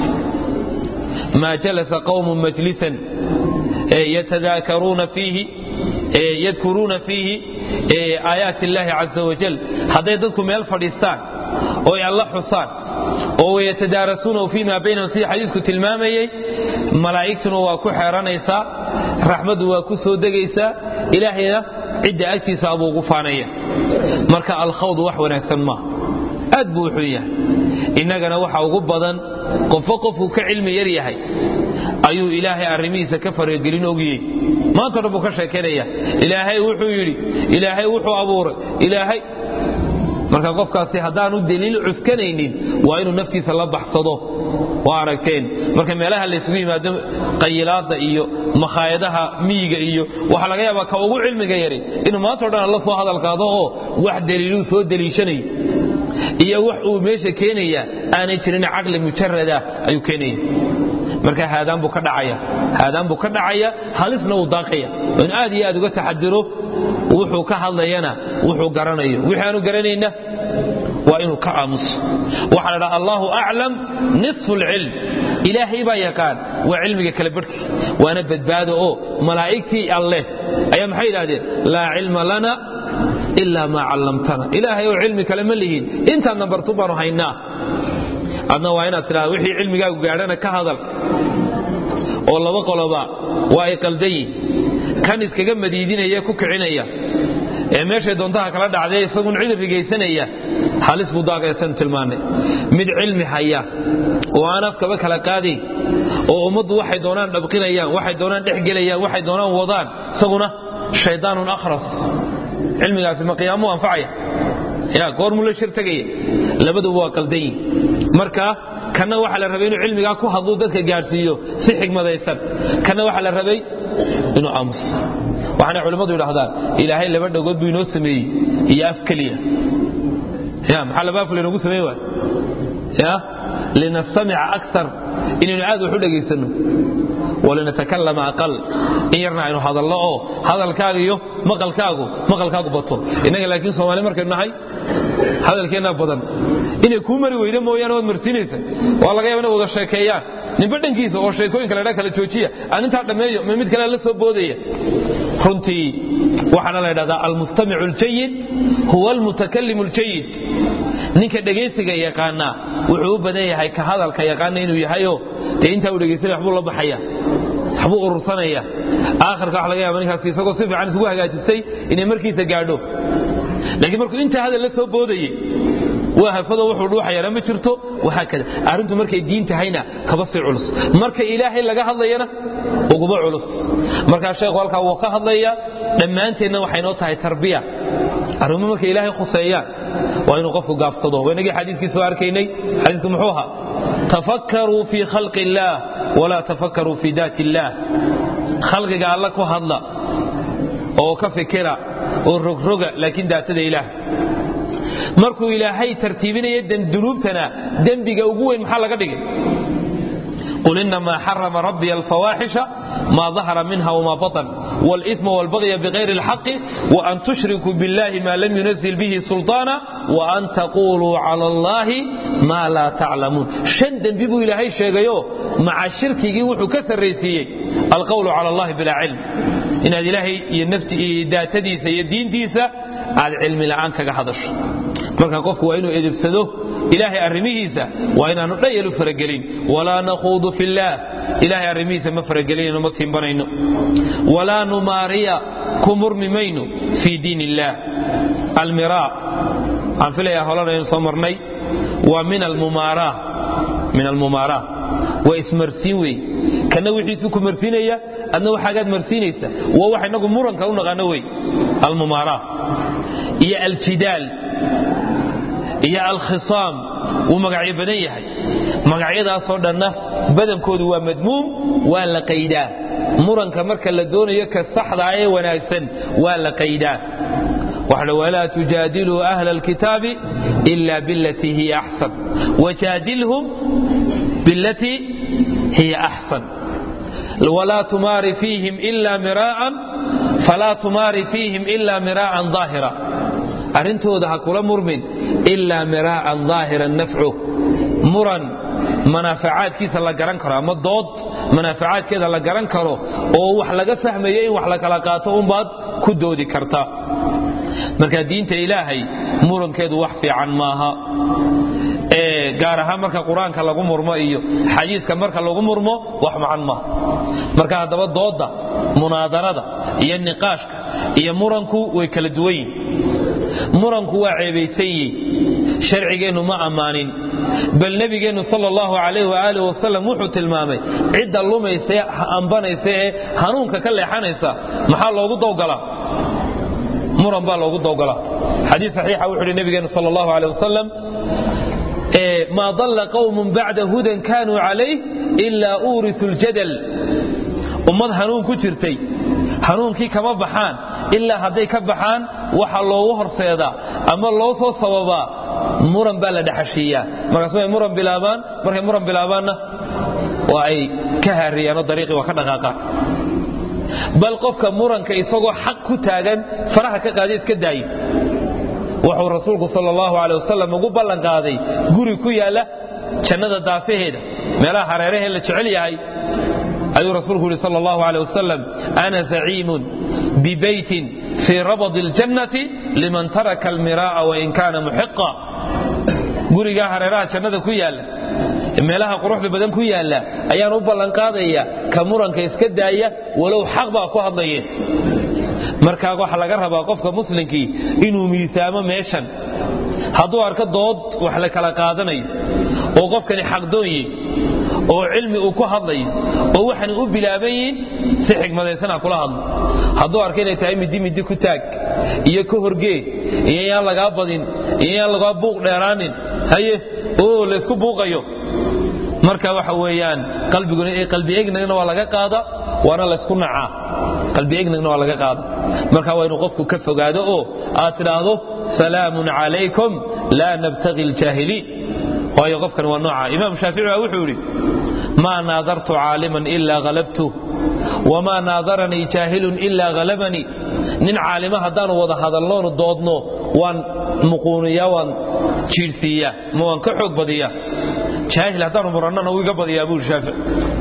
maa jalasa qawmun majlisan yatadaakaruuna fiihi yadkuruuna fiihi aayaat illaahi caza wajal hadday dadku meel fadhiistaan oo ay alla xusaan oo wayatadaarasuunahu fii maa baynahum sidii xadiisku tilmaamayey malaa'igtuna waa ku xeeranaysaa raxmaddu waa ku soo degaysaa ilaahayna cidda agtiisa abuu ugu faanaya marka alkhawd wax wanaagsan maaha aad buu wuxuu yahay innagana waxa ugu badan qofo qofku ka cilmi yar yahay ayuu ilaahay arrimihiisa ka faragelin ogiyey maanta dhan buu ka sheekaynaya ilaahay wuxuu yidhi ilaahay wuxuu abuuray ilaahay marka qofkaasi haddaanu deliil cuskanaynin waa inuu naftiisa la baxsado waa aragteen marka meelaha laysugu yimaado qayilaada iyo makhaayadaha miyiga iyo waxaa laga yaabaa ka ugu cilmiga yari inuu maantao dhan la soo hadalkaado oo wax deliiluu soo deliishanayo iyo wax uu meesha keenaya aanay jirin caqli mujarada ayuu keenaya marka haadaan buu ka dhacaya haadaan buu ka dhacaya halisna uu daaqaya in aad iyo aad uga taxadiro wuxuu ka hadlayana wuxuu garanayo wixii aanu garanayna waa inuu ka aamuso waxaa la dhaha allahu aclam nisfu lcilm ilaahay baa yaqaan waa cilmiga kala barhki waana badbaado oo malaa'igtii alleh ayaa maxay yidhahdeen laa cilma lana ilaa maa callamtana ilaahay oo cilmi kale ma lihiin intaadna bartu baanu haynaa adna waa inaad tidhahda wixii cilmigaagu gaadhana ka hadal oo laba qoloba waa ay qaldan yihin kan iskaga madiidinaya ku kicinaya ee meeshay doontaha kala dhacday isagun cid rigaysanaya halis buu daaqaysan tilmaanay mid cilmi haya oo aan afkaba kala qaadayn oo ummaddu waxay doonaan dhabqinayaan waxay doonaan dhexgelayaan waxay doonaan wadaan isaguna shaydaanun akhras cilmigaasi ma qiyaamuu anfacaya ya goormuu la shir tegaya labaduba waa qaldan yihin marka kanna waxaa la rabay inuu cilmigaa ku hadluu dadka gaadhsiiyo si xigmadaysan kanna waxaa la rabay inuu aamuso waxaana culimmadu yidhahdaan ilaahay laba dhagood buu inoo sameeyey iyo af keliya ya maxaa laba af laynoogu sameyn waay ya linastamica akar inaynu aad wax u dhegaysanno walinatakalama aqal in yarna aynu hadalno oo hadalkaaga iyo maqalkaagu maqalkaagu bato innaga laakiin soomaali markaynu nahay hadalkeennaa badan inay kuu mari weyda mooyaane waad marsiinaysa waa laga yaba inay wada sheekeeyaan ninba dhankiisa oo sheekooyinka ladhaa kala joojiya aan intaa dhammeeyo ma mid kale la soo boodaya runtii waxaana la ydhahdaa almustamicu aljayid huwa almutakalim aljayid ninka dhegaysiga yaqaanaa wuxuu u badan yahay ka hadalka yaqaana inuu yahayo dee intaa uu dhegaysanaya waxbuu la baxaya waxbuu urursanaya aakhirka waxa laga yaba ninkaas isagoo si fiican isugu hagaajistay inay markiisa gaadho laakiin markuu intaa hadal la soo boodayey waa hafado wuxuu dhuuxayaana ma jirto waxaa kada arrintu markay diin tahayna kaba sii culus marka ilaahay laga hadlayana uguma culus markaa sheekhu halkaa wuu ka hadlaya dhammaanteenna waxay noo tahay tarbiya arrimo markay ilaahay khuseeyaan waa inuu qofku gaabsado waynagii xadiiskii soo arkaynay xadiisku muxuu ahaa tafakkaruu fii khalqi illaah walaa tafakkaruu fii daati illaah khalqiga alla ku hadla oo ka fikira oo rogroga laakiin daatada ilaah markuu ilaahay tartiibinaya dunuubtana dembiga ugu weyn maxaa laga dhigay قل إنما حرم ربي الفواحش ما ظهر منها وما بطن والإثم والبغي بغير الحق وأن تشركوا بالله ما لم ينزل به سلطانا وأن تقولوا على الله ما لا تعلمون شندا بيبو إلهي شيغيو مع الشرك يوحو كسر ريسيي القول على الله بلا علم إن هذه إلهي ينفتي داتديسة يدين ديسة على العلم الآن كحضش marka qofku waa inuu edebsado ilaahay arrimihiisa waa inaanu dhayalu faragelin walaa nakhuudu fillaah ilaahay arrimihiisa ma faragelinayno ma timbanayno walaa numaariya ku murmi mayno fii diin illaah almiraa aan filayaa holanaynu soo marnay waa min almumaaraa min almumaaraa waa ismarsiin wey kana wixiisu ku marsiinaya adna waxaagaad marsiinaysa waa wax inagu muranka u naqaano wey almumaaraa iyo aljidaal iyo alkhisaam wuu magacyo badan yahay magacyadaasoo dhanna badankoodu waa madmuum waa la qaydaa muranka marka la doonayo ka saxdaa ee wanaagsan waa la qaydaa waxla walaa tujaadiluu ahla alkitaabi ila bilatii hiya axsan wajaadilhum bilatii hiya axsan walaa tumaari fiihim ila miraa'an falaa tumaari fiihim ila miraa'an daahira arrintooda ha kula murmin ilaa miraa'an daahiran nafcu muran manaafacaadkiisa la garan karo ama dood manaafacaadkeeda la garan karo oo wax laga fahmayo in wax la kala qaato unbaad ku doodi karta marka diinta ilaahay murankeedu wax fiican maaha gaar ahaan marka qur-aanka lagu murmo iyo xadiiska marka lagu murmo wax macan maaha marka haddaba doodda munaadarada iyo niqaashka iyo muranku way kala duwan yihin muranku waa ceebaysan yihi sharcigeennu ma ammaanin bal nebigeennu sal allahu calayh waaalih wasalam wuxuu tilmaamay cidda lumaysa ee ambanaysa ee hanuunka ka leexanaysa maxaa loogu dowgalaa muran baa loogu dowgalaa xadiis saxiixa wuxuu uhi nebigeennu sal allahu aleh wasalam maa dalla qowmun bacda hudan kaanuu calayh ilaa uurisu ljadal ummad hanuun ku jirtay hanuunkii kama baxaan ilaa hadday ka baxaan waxa loogu horseedaa ama loo soo sababaa muran baa la dhexashiiyaa markaas way muran bilaabaan markay muran bilaabaanna waa ay ka haariyaanoo dariiqii waa ka dhaqaaqaan bal qofka muranka isagoo xaq ku taagan faraha ka qaada iska daayo wuxuu rasuulku sal allahu aleh wasalam ugu ballan qaaday guri ku yaalla jannada daafaheeda meelaha hareerahee la jecel yahay ayuu rasuulku yihi sal allahu aleh wasalam ana zaciimun bibeytin fii rabadi اljannati liman taraka almiraa'a wain kaana muxiqa gurigaa hareeraha jannada ku yaalla meelaha quruxda badan ku yaalla ayaan u ballanqaadaya ka muranka iska daaya walow xaq baa ku hadlaye markaa waxaa laga rabaa qofka muslimkii inuu miisaamo meeshan hadduu arko dood wax la kala qaadanayo oo qofkani xaqdoonye oo cilmi uu ku hadlayo oo waxan u bilaaban yihiin si xigmadaysana kula hadlo hadduu arko inay tahay midi midi ku taag iyo ka horgee iyo yaan lagaa badin iyo yaan lagaa buuq dheeraanin haye oo laysku buuqayo marka waxa weeyaan qalbi egnagna waa laga qaada waana laysku nacaa qalbi egnagna waa laga qaada marka waa inuu qofku ka fogaado oo aad tidhaahdo salaamun calaykum laa nabtagi aljaahiliin waayo qofkan waa nooca imaam shaafici baa wuxuu yidhi maa naadartu caaliman ilaa halabtu wamaa naadaranii jaahilun ilaa halabanii nin caalima haddaanu wada hadalnoonu doodno waan muquuniyaa waan jiirhsiiyaa ma waan ka xoog badiyaa jaahil haddaanu murannana wuu iga badiyaa buu shaafici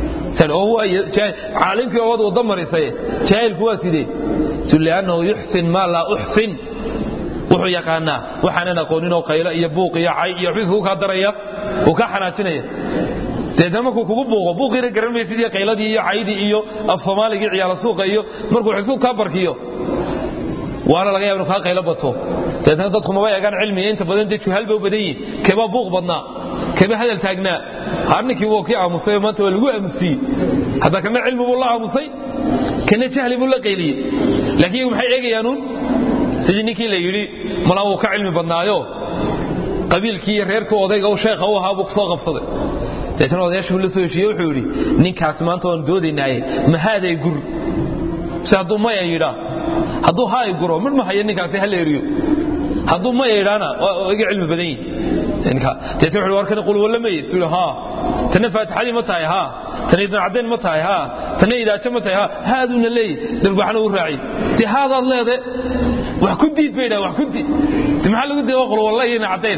caalimkii ood wada marisaye jaahilku waa sidee liannahu yuxsin maa laa uxsin wuxuu yaqaanaa waxaanan aqooninoo qaylo iyo buuq iyo cay iyo xubis kuu kaa daraya uu kaa xanaajinaya deedna markuu kugu buuqo buuqiina garan maysid iyo qayladii iyo caydii iyo af soomaaligii ciyaala suuqa iyo markuu xisuu kaa barkiyo waana laga yaba inu kaa qaylo bato deedna dadku maba eegaan cilmiga inta badan dee juhaal ba u badan yihin keebaa buuq badnaa keebaa hadal taagnaa harninkii wuu kii aamusay maanta waa lagu aamusiyey hadda kana cilmi buu la aamusay kana jahli buu la qayliyey laakiin iyagu maxay eegayaanuun sidii ninkii la yidhi malaa wuu ka cilmi badnaayo qabiilkii iyo reerkii odayga u sheekha u ahaa buu kusoo qabsaday deetana odayaashii buu la soo heshiiye wuxuu yidhi ninkaasi maanta waanu doodaynaaye mahaaday gur si hadduu maya yidhaa hadduu haa i guro midh ma hayo ninkaasi ha la eriyo hadduu maya yidhaana waa iga cilmi badan yihi deetna wuxuu warkana qul walla maye suu yidhi haa tana faatixadii ma tahay haa tana ibn caddayn ma tahay haa tana idaajo ma tahay haa haaduuna leeyahy darbaxna u raaciy dee haadaad leede wax ku diid bay dhaha wax ku diid de maxaa lagu diida waa qul walla iyo ibn caddayn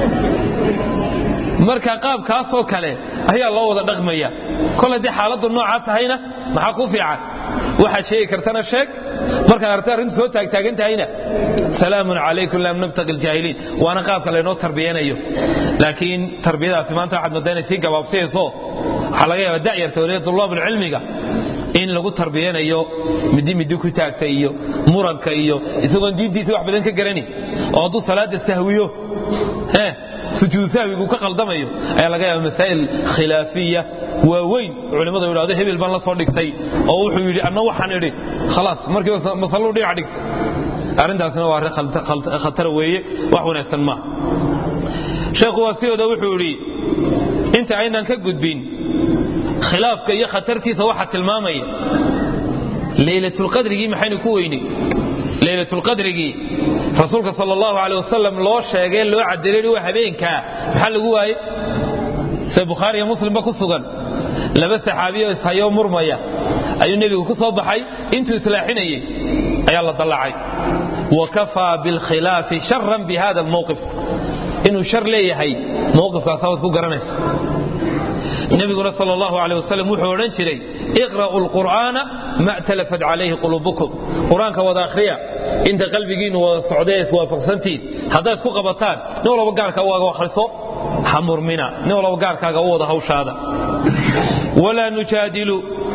marka qaabkaasoo kale ayaa loo wada dhaqmaya kol haddii xaaladdu noocaa tahayna maxaa ku fiican waxaad sheegi kartana sheeg markaad arta arrintu soo taagtaagan tahayna salaamun calaykum lam nabtaqi ljaahiliin waana qaabka laynoo tarbiyanayo laakiin tarbiyadaasi maanta waxaad moodaa inay sii gabaabsiyayso waxaa laga yaabaa da'yarta waliya tulaabulcilmiga in lagu tarbiyanayo midi midi ku taagta iyo muranka iyo isagoon diintiisa wax badan ka garani oo hadduu salaada sahwiyo sujuud sahwigu ka qaldamayo ayaa laga yaaba masaa'il khilaafiya waaweyn culimmadu yidhahdo hebel baan la soo dhigtay oo wuxuu yidhi anna waxaan idhi khalaas markiiba masaluu dhinac dhigtay arrintaasna waa arrin khatara weeye wax wanaagsan maaha sheekhu waa sidooda wuxuu yidhi inta aynan ka gudbin khilaafka iyo khatartiisa waxaa tilmaamaya leylatulqadrigii maxaynu ku weynay leylatulqadrigii rasuulka sal allahu aleh wasalam loo sheegay loo cadelay waa habeenkaa maxaa lagu waaye se bukhaariyo muslimba ku sugan laba saxaabiyo ishayoo murmaya ayuu nebigu ku soo baxay intuu islaaxinayey ayaa la dallacay wa kafaa bilkhilaafi sharan bi hada almowqif inuu shar leeyahay mowqifkaasaa waad ku garanaysa nabiguna sal allahu aleh wasalam wuxuu odhan jiray iqra'u lqur'aana ma talafat calayhi quluubukum qur-aanka wada akhriya inta qalbigiinnu wada socdee iswaafaqsantiin haddaad isku qabataan nin walba gaarka waaga akhriso ha murmina nin walba gaarkaaga u wada hawshaada walaa nujaadilu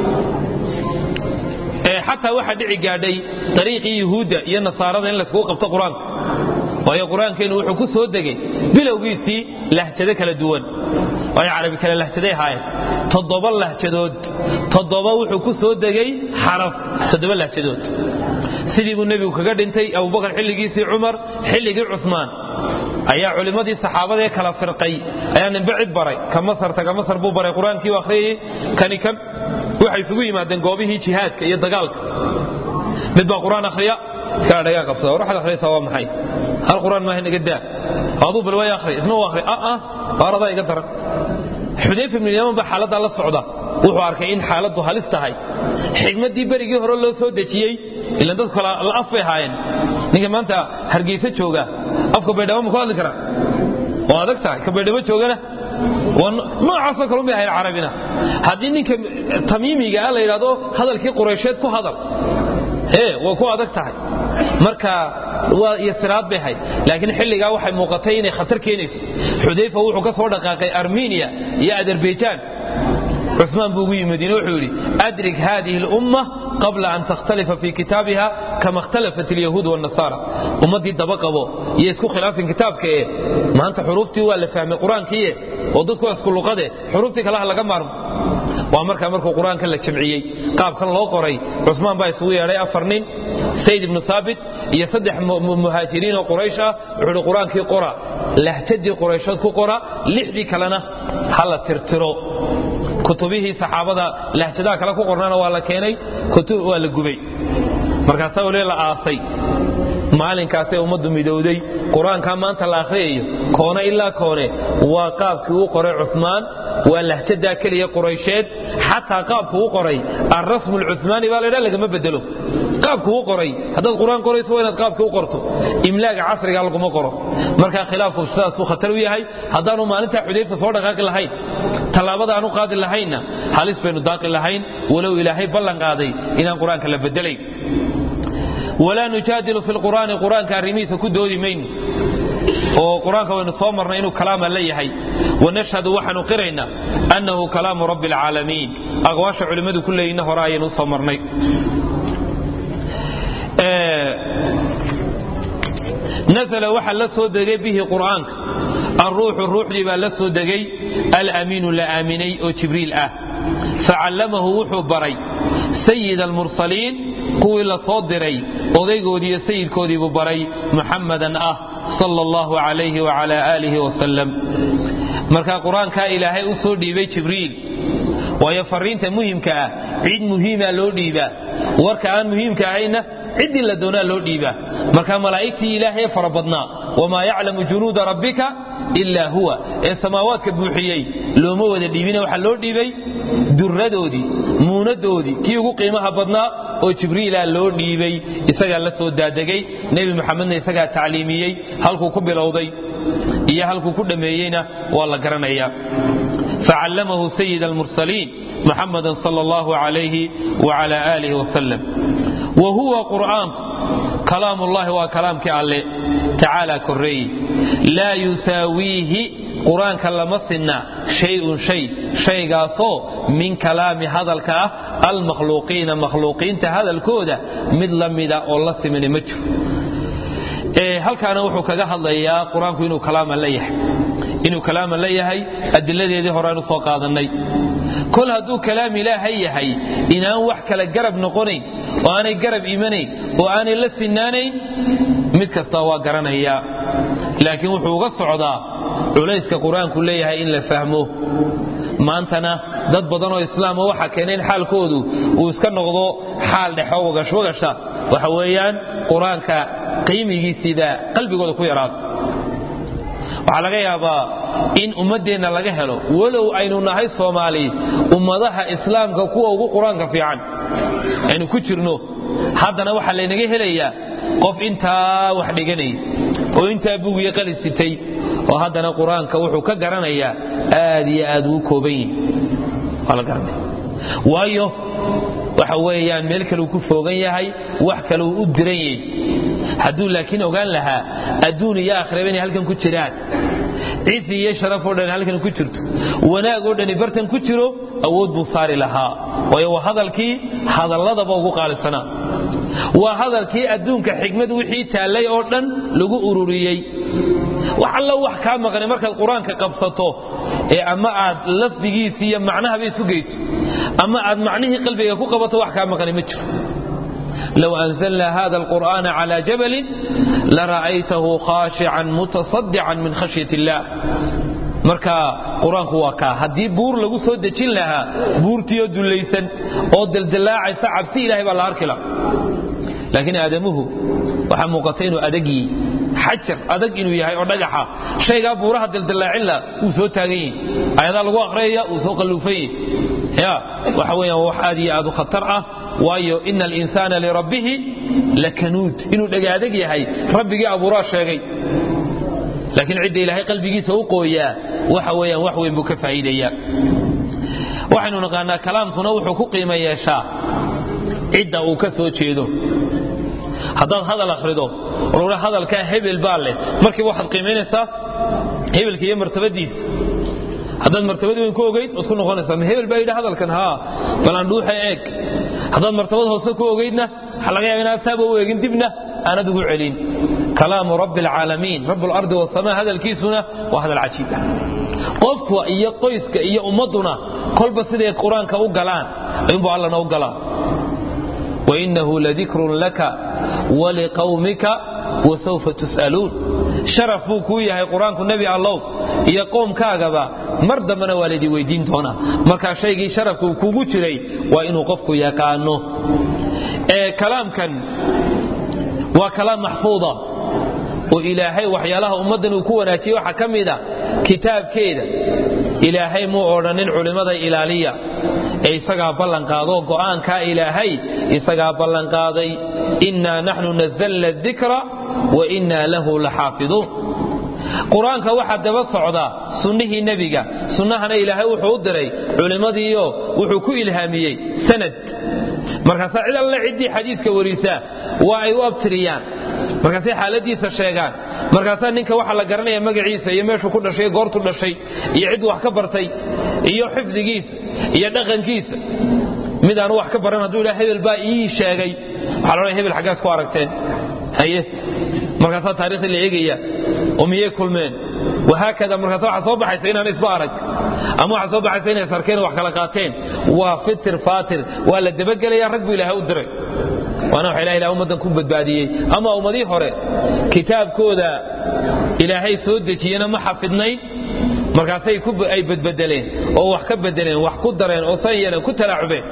xataa waxaa dhici gaadhay dariiqii yuhuudda iyo nasaarada in layskugu qabto qur-aanka waayo qur-aankeennu wuxuu ku soo degay bilowgiisii lahjado kala duwan waayo carabi kale lahjaday ahaayeen toddoba lahjadood toddoba wuxuu ku soo degay xaraf toddoba lahjadood sidii buu nebigu kaga dhintay abubakar xilligiisii cumar xilligii cumaan ayaa culimmadii saxaabadaee kala firqay ayaa ninbe cid baray ka masar taga masar buu baray qur-aankii u akhriyayey kani kan waxay isugu yimaadeen goobihii jihaadka iyo dagaalka mid baa qur-aan akhriya kaa dhagaa qabsada war waxaad akhriyaysaa waa maxay hal qur-aan maaha naga daa aduu bal way akhri isna u akhri aa baaradaa iga daran xudayfa ibnu yaman baa xaaladdaa la socda wuxuu arkay in xaaladdu halis tahay xigmaddii berigii hore loo soo dejiyey ilan dadku kala la af bay ahaayeen ninka maanta hargeysa jooga afka baydhabo ma ku hadli karaa waa adag tahay ka baydhabo joogana noocaasoo kale umay ahayn carabina haddii ninka tamiimiga ah la yidhahdo hadalkii quraysheed ku hadal ee way ku adag tahay marka waa iyo siraad bay ahayd laakiin xilligaa waxay muuqatay inay khatar keenayso xudayfa wuxuu ka soo dhaqaaqay armeniya iyo azerbaijan cumaan buu ugu yimid wuxuu yidhi adrik hadihi اlumma qabla an takhtalifa fi kitaabiha kama اkhtalafat اlyahuud wالnasaara ummaddii daba qabo iyo isku khilaafin kitaabka ee maanta xuruuftii waa la fahmay qur-aankiiye oo dadku waa isku luqade xuruuftii kalaha laga maarmo waa markaa markuu qur-aanka la jamciyey qaabkan loo qoray cusmaan baa isugu yeedhay afar nin sayd ibnu haabit iyo saddex muhaajiriin oo quraysh ah wuxuu hi qur-aankii qora lahjadii qurayshood ku qora lixdii kalena ha la tirtiro kutubihii saxaabada lahjadaha kale ku qornaana waa la keenay waa la gubay markaasaa waliba la aasay maalinkaasee ummaddu midowday qur-aankaa maanta la akhriyayo koone ilaa koone waa qaabkii uu qoray cumaan waa lahjadaa keliya quraysheed xataa qaabku u qoray alrasmu lcumaani baa laydha lagama bedelo qaabku u qoray haddaad qur-aan qorayso waa inaad qaabkii u qorto imlaaga casriga laguma qoro markaa khilaafku sidaasuu khatar u yahay haddaanu maalintaa xudayfa soo dhaqaaqi lahayn tallaabada aanu qaadi lahaynna halis baynu daaqi lahayn walow ilaahay ballan qaaday inaan qur-aanka la bedelayn walaa nujaadilu fi lqur'aani qur-aanka arrimihiisa ku doodi mayno oo qur-aanka waynu soo marnay inuu kalaama la yahay wanashhadu waxaanu qiraynaa annahu kalaamu rabbi alcaalamiin aqwaasha culimmadu ku leeyina hore ayaynu usoo marnay nasla waxaa la soo degay bihi qur'aanka alruuxu ruuxdii baa la soo degay alamiinu la aaminay oo jibriil ah facallamahu wuxuu baray sayid almursaliin kuwii la soo diray odaygoodiiyo sayidkoodiibuu baray muxammadan ah sala allahu calayhi wacala aalihi wasalam marka qur-aankaa ilaahay u soo dhiibay jibriil waayo fariinta muhimka ah cid muhiima loo dhiibaa warka aan muhiimka ahayna ciddii la doonaa loo dhiibaa marka malaa'igtii ilaahay fara badnaa wamaa yaclamu junuuda rabbika ilaa huwa ee samaawaadka buuxiyey looma wada dhiibina waxaa loo dhiibay duradoodii muunadoodii kii ugu qiimaha badnaa oo jibriila loo dhiibay isagaa la soo daadegay nebi muxamedna isagaa tacliimiyey halkuu ku bilowday iyo halkuu ku dhammeeyeyna waa la garanayaa facallamahu sayid almursaliin muxamada sal allahu alayhi wala aalihi wasalam wa huwa qur'aanku kalaam ullahi waa kalaamkii alle tacaala koreeye laa yusaawiihi qur-aanka lama sinna shayun shay shaygaasoo min kalaami hadalka ah almakhluuqiina makhluuqiinta hadalkooda mid la mida oo la simina ma jiro halkaana wuxuu kaga hadlayaa qur-aanku inuu kalaaman la yahay inuu kalaaman la yahay adiladeedii horeanu soo qaadannay kol hadduu kalaam ilaahay yahay inaan wax kale garab noqonayn oo aanay garab imanayn oo aanay la sinaanayn mid kasta waa garanayaa laakiin wuxuu uga socdaa culayska qur-aanku leeyahay in la fahmo maantana dad badanoo islaama waxa keenay in xaalkoodu uu iska noqdo xaal dhexo wagashwagasha waxa weeyaan qur-aanka qiimigiisiibaa qalbigooda ku yaraado waxaa laga yaabaa in ummaddeenna laga helo walow aynu nahay soomaali ummadaha islaamka kuwa ugu qur-aanka fiican aynu ku jirno haddana waxaa laynaga helayaa qof intaa wax dhiganaya oo intaa bugiyo qalin sitay oo haddana qur-aanka wuxuu ka garanayaa aad iyo aad ugu kooban yihi waa la garanaya waayo waxa weeyaan meel kaleu ku foogan yahay wax kaleu u diran yahy hadduu laakiin ogaan lahaa adduun iyo aakhiraba inay halkan ku jiraan cizi iyo sharaf oo dhan halkan ku jirto wanaag oo dhani bartan ku jiro awood buu saari lahaa waayo waa hadalkii hadalladaba ugu qaalisanaa waa hadalkii adduunka xigmad wixii taallay oo dhan lagu ururiyey wax allo wax kaa maqnay markaad qur-aanka qabsato ee ama aad lafdigiisi iyo macnahaba isu geyso ama aad macnihii qalbiga ku qabato wax kaa maqnay ma jiro low anzalna hada alqur'ana cala jabalin lara'aytahu khaashican mutasaddican min khashyat illah marka qur-aanku waa kaa haddii buur lagu soo dejin lahaa buurtiioo dullaysan oo daldalaacaysa cabsi ilahay baa la arki laha laakiin aadamuhu waxaa muuqata inuu adagyi xajar adag inuu yahay oo dhagaxa shaygaa buuraha daldalaacin la wuu soo taagan yihi ayadaa lagu aqriyaya wuu soo qalluufan yihi ya waxa weeyaan wax aad iyo aad u khatar ah waayo ina alinsaana lirabbihi lakanuud inuu dhagaadag yahay rabbigii abuuraa sheegay laakiin cidda ilaahay qalbigiisa u qooyaa waxa weeyaan wax weyn buu ka faa'iidaya waxaynu naqaanaa kalaamkuna wuxuu ku qiimo yeeshaa cidda uu ka soo jeedo haddaad hadal akhrido oa hadalkaa hebel baa leh markiiba waxaad qiimaynaysaa hebelka iyo martabadiisa haddaad martabad weyn ku ogayd waad ku noqonaysaa ma hebel baa yidhi hadalkan haa bal aan dhuuxa eeg haddaad martabad hoose ku ogaydna waxaa laga yaaba inaad taaba u eegin dibna aanad ugu celin kalaamu rabbi alcaalamiin rabb alardi wasamaa hadalkiisuna waa hadal cajiib ah qofka iyo qoyska iyo ummadduna kolba siday qur-aanka u galaan inbuu allana u galaa wainahu ladikrun laka waliqawmika wasawfa tus'aluun sharaf buu kuu yahay qur-aanku nebi allow iyo qoomkaagaba mar dambena waa laydin weydiin doonaa markaa shaygii sharafka uu kugu jiray waa inuu qofku yaqaano kalaamkan waa kalaam maxfuuda oo ilaahay waxyaalaha ummaddan uu ku wanaajiyey waxaa ka mida kitaabkeeda ilaahay muu odhanin culimmada ilaaliya ee isagaa ballanqaadoo go'aankaa ilaahay isagaa ballanqaaday innaa naxnu nazalna dikra wa innaa lahu laxaafiduun qur-aanka waxaa daba socda sunnihii nebiga sunnahana ilaahay wuxuu u diray culimmadiiyo wuxuu ku ilhaamiyey sanad markaasaa cid alle ciddii xadiiska warisaa waa ay u abtiriyaan markaasay xaaladiisa sheegaan markaasaa ninka waxaa la garanaya magaciisa iyo meeshuu ku dhashay goortu dhashay iyo cidduu wax ka bartay iyo xifdigiisa iyo dhaqankiisa mid aanu wax ka baran hadduu idhaa hebel baa ii sheegay waxaa la odhaya hebel xaggaas ku aragteen haye markaasaa taarikhda la eegaya oo miyay kulmeen wahaakada markaas waxaa soo baxaysa inaan isba arag ama waxaa soo baxaysa inay sarkeen wax kala qaateen waa fitir faatir waa la dabagelaya rag buu ilaahay u diray waana waxa ilaha ilaha ummaddan ku badbaadiyey ama ummadii hore kitaabkooda ilaahay soo dejiyena ma xafidnayn markaasay ay badbedeleen oo wax ka bedeleen wax ku dareen oo san yeeleen ku talaacubeen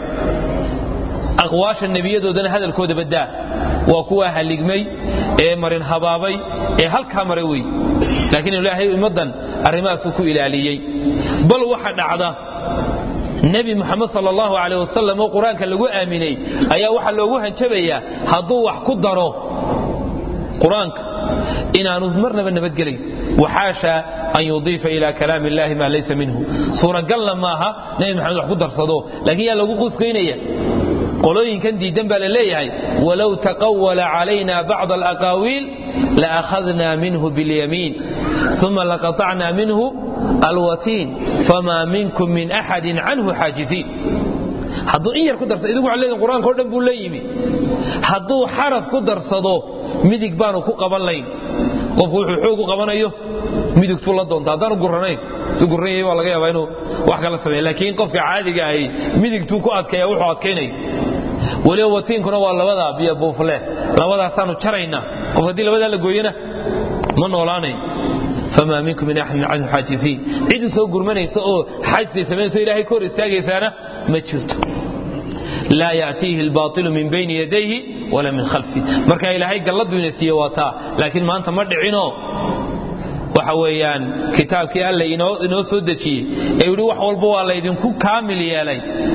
aqwaasha nebiyadoodana hadalkooda baddaa waa kuwaa haligmay ee marin habaabay ee halkaa maray wey laakiin ilaahay ummaddan arrimahaasuu ku ilaaliyey bal waxa dhacda nebi muxamed sal allahu caleh wasalam oo qur-aanka lagu aaminay ayaa waxaa loogu hanjabayaa hadduu wax ku daro qur-aanka inaanu marnaba nabadgelayn waxaasha an yudiifa ila kalaam illahi maa laysa minhu suuragalna maaha nebi maxamed wax ku darsado laakiin yaa lagu quuskaynaya qolooyinkan diidan baa la leeyahay walow taqawala calayna bacd alaqaawiil laakhadna minhu biاlyamiin uma laqaطacna minhu alwatiin famaa minkum min axadin canhu xaajiziin hadduu in yar ku darsado idigu waxaa leedin qur-aanka o dhan buu la yimi hadduu xaraf ku darsado midig baanu ku qaban layn qofku wuxuu xoog u qabanayo midigtuu la doonta haddaanu guranayn tu guranyay waa laga yaabaa inuu wax kala sameeya laakiin qofka caadiga ahi midigtuu ku adkeeya wuxuu adkaynaya weliba watiinkuna waa labadaa biyo buufle labadaasaanu jaraynaa qof haddii labadaa la gooyana ma noolaanayo famaa minkum min axadin canhu xaajiziin cid u soo gurmanaysa oo xajsay samaynayso ilahay ka hor istaagaysaana ma jirto laa yatiihi albailu min bayni yadayhi wala min khalfi marka ilaahay galladuu ina siiye waa taa laakiin maanta ma dhicino waxa weeyaan kitaabkii alla inoo soo dejiyey ee yidhi wax walba waa laydinku kaamil yeelay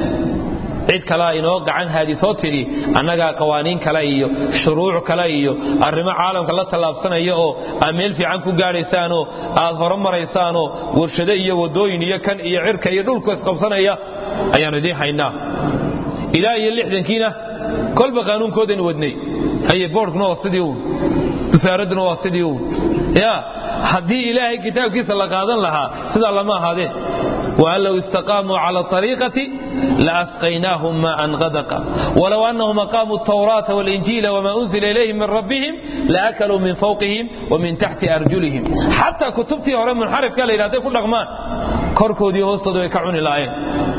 cid kalea inoo gacan haadi soo tidhi annagaa qawaaniin kale iyo shuruuc kale iyo arrimo caalamka la tallaabsanaya oo aad meel fiican ku gaadhaysaanoo aad horo maraysaanoo warshado iyo waddooyin iyo kan iyo cirka iyo dhulku isqabsanaya ayaannu idiin haynaa ilaa iyo lixdankiina kolba qaanuunkoodan wadnay haye boorkuna waa sidii uun wasaaradduna waa sidii uun ya haddii ilaahay kitaabkiisa la qaadan lahaa sidaa lama ahaadeen waan low istaqaamuu cala ariiqati laasqaynaahum maaan qadaqa walow annahum aqaamuu tawraata walinjiila wama unzila ilayhim min rabbihim laakaluu min fawqihim wa min taxti arjulihim xataa kutubtii hore munxarifka la yidhahday ku dhaqmaan korkoodii hoostooda way ka cuni laayeen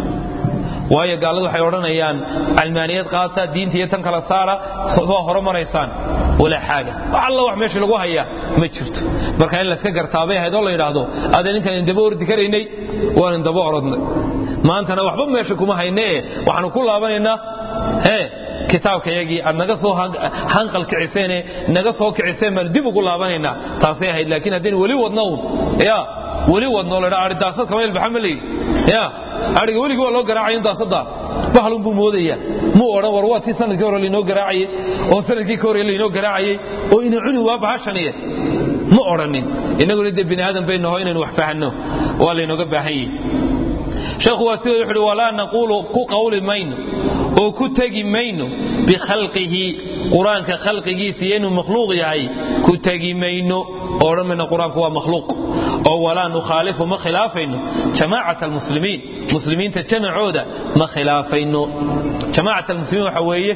waayo gaaladu waxay odhanayaan calmaaniyad qaata diinta iyo tan kala saara waa horomaraysaan walaa xaaga wax alla wax meesha lagu hayaa ma jirto marka in layska gartaabay ahayd oo la yidhaahdo adee ninkan indaba ordi karaynay waan indaba orodnay maantana waxba meesha kuma haynee waxaanu ku laabanaynaa ee kitaabka yagii aad naga soo hanqal kiciseene naga soo kiciseen baanu dib ugu laabanaynaa taasay ahayd laakiin haddaynu weli wadno un ya weli wadno la dhaa ari daasad kama ilbaxa ma leeyi ya ariga weligii waa loo garaacayo daasada bahlun buu moodaya muu odhan war waa tii sanadkii hore lainoo garaacayey oo sanadkii ka hore lainoo garaacayey oo ina cuni waa bahashaniye ma odhanin innaguna dee bini aadan bay naho inaynu wax fahanno waa laynooga baahan yihi sheekhu waa sidoo wuxuuhi walaa naquulu ku qawli mayno oo ku tegi mayno bikhalqihi qur-aanka khalqigiisa iyo inuu makhluuq yahay ku tegi mayno oo odhan mayno qur-aanku waa makhluuq oo walaa nukhaalifu ma khilaafayno jamaacat almuslimiin muslimiinta jamacooda ma khilaafayno jamaacat almuslimiin waxa weeye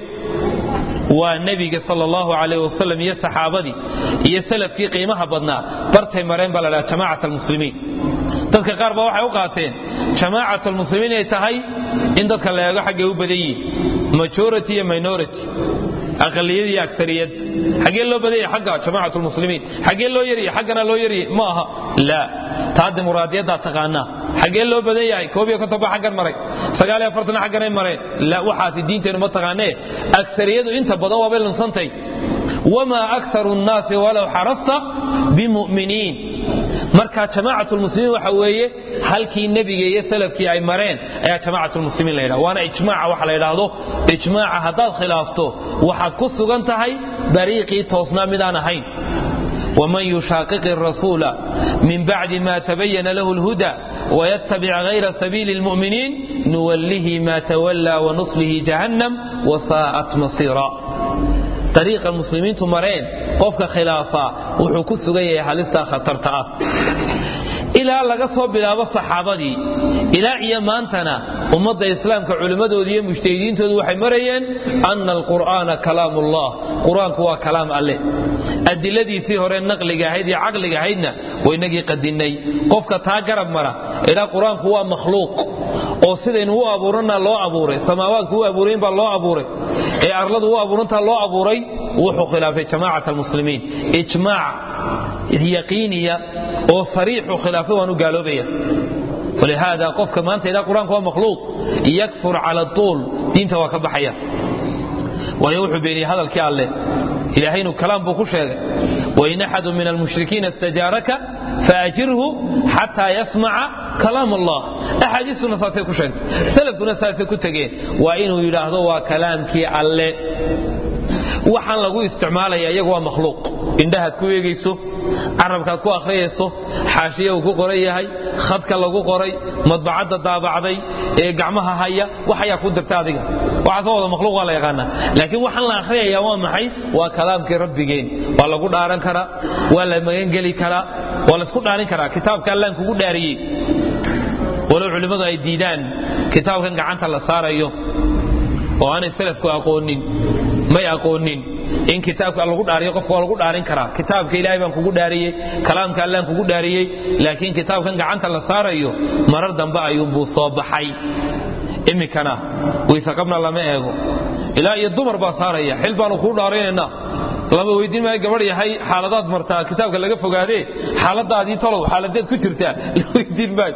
waa nebiga sal allahu calayh wasalam iyo saxaabadii iyo salafkii qiimaha badnaa bartay mareen baa la dhaha jamaacat almuslimiin dadka qaar ba waxay u qaateen jamaacat almuslimiin inay tahay in dadka la eego xaggay u badan yihiin majority iyo minority aqaliyad iyo agariyad xaggee loo badanya agga jamaacat lmuslimiin xaggee loo yarya xaggana loo yarya ma aha laa taa dimuqraadiyaddaa taqaanaa xaggee loo badan yahay koob iyo konton ba xaggan maray sagaal iyo afartana xagganay mareen la waxaasi diinteennu ma taqaanee agariyadu inta badan waabay lunsantay wamaa aktaru nnaasi walow xarasta bimuminiin marka jamaacat lmuslimiin waxa weeye halkii nebiga iyo salafkii ay mareen ayaa jamaacat lmuslimiin la yidhaha waana ijmaaca waxa la yidhaahdo ijmaaca haddaad khilaafto waxaad ku sugan tahay dariiqii toosnaa midaan ahayn ومن يشاقق الرسول من بعد ما تبين له الهدى ويتبع غير سبيل المؤمنين نوله ما تولى ونصله جهنم وساءت مصيرا طريق المسلمين تمرين قفك خلافا وحكو سغيه حالستا خطرتا ilaa laga soo bilaabo saxaabadii ilaa iyo maantana ummadda islaamka culimmadooda iyo mujtahidiintoodu waxay marayeen ana alqur'aana kalaam ullah qur-aanku waa kalaam alleh adiladiisii hore naqliga ahayd iyo caqliga ahaydna waynagii qadinnay qofka taa garab mara ilaa qur-aanku waa makhluuq oo sidaynu u abuurana loo abuuray samaawaadku u abuurayn baa loo abuuray ee arladu u abuurantaa loo abuuray wuxuu khilaafay jamaacat almuslimiin ijmaac yaqiiniya oo sariixu khilaafay waan u gaaloobaya walihaada qofka maanta ilaa qur-aanku waa makhluuq yakfur cala tuul diinta waa ka baxaya waayo wuxuu beeniyey hadalkii alleh ilaahaynu kalaam buu ku sheegay wain axadu min almushrikiina istajaaraka faajirhu xataa yasmaca kalaam allah axaadiistuna saasay ku sheegtay salafkuna saasay ku tegeen waa inuu yidhaahdo waa kalaamkii alle waxaan lagu isticmaalaya iyagu waa makhluuq indhahaad ku eegayso carabkaad ku akhriyayso xaashiya uu ku qoran yahay khadka lagu qoray madbacadda daabacday ee gacmaha haya wax ayaa ku dirta adiga waxaasoo wada makhluuq waa la yaqaanaa laakiin waxaan la akhriyaya waa maxay waa kalaamkii rabbigeen waa lagu dhaaran karaa waa la magangeli karaa waa laysku dhaarin karaa kitaabka allaan kugu dhaariyey walow culimmadu ay diidaan kitaabkan gacanta la saarayo oo aanay salafku aqoonin may aqoonin in kitaabka lagu dhaariyo qofka waa lagu dhaarin karaa kitaabka ilaahay baan kugu dhaariyey kalaamka allaan kugu dhaariyey laakiin kitaabkan gacanta la saarayo marar dambe ayuunbuu soo baxay iminkana wayseqabna lama eego ilaa iyo dumar baa saaraya xil baanu kuu dhaarinaynaa lama weydiin maayo gabadh yahay xaaladaad martaa kitaabka laga fogaadee xaaladaadii tolow xaaladeed ku jirtaa la weydiin maayo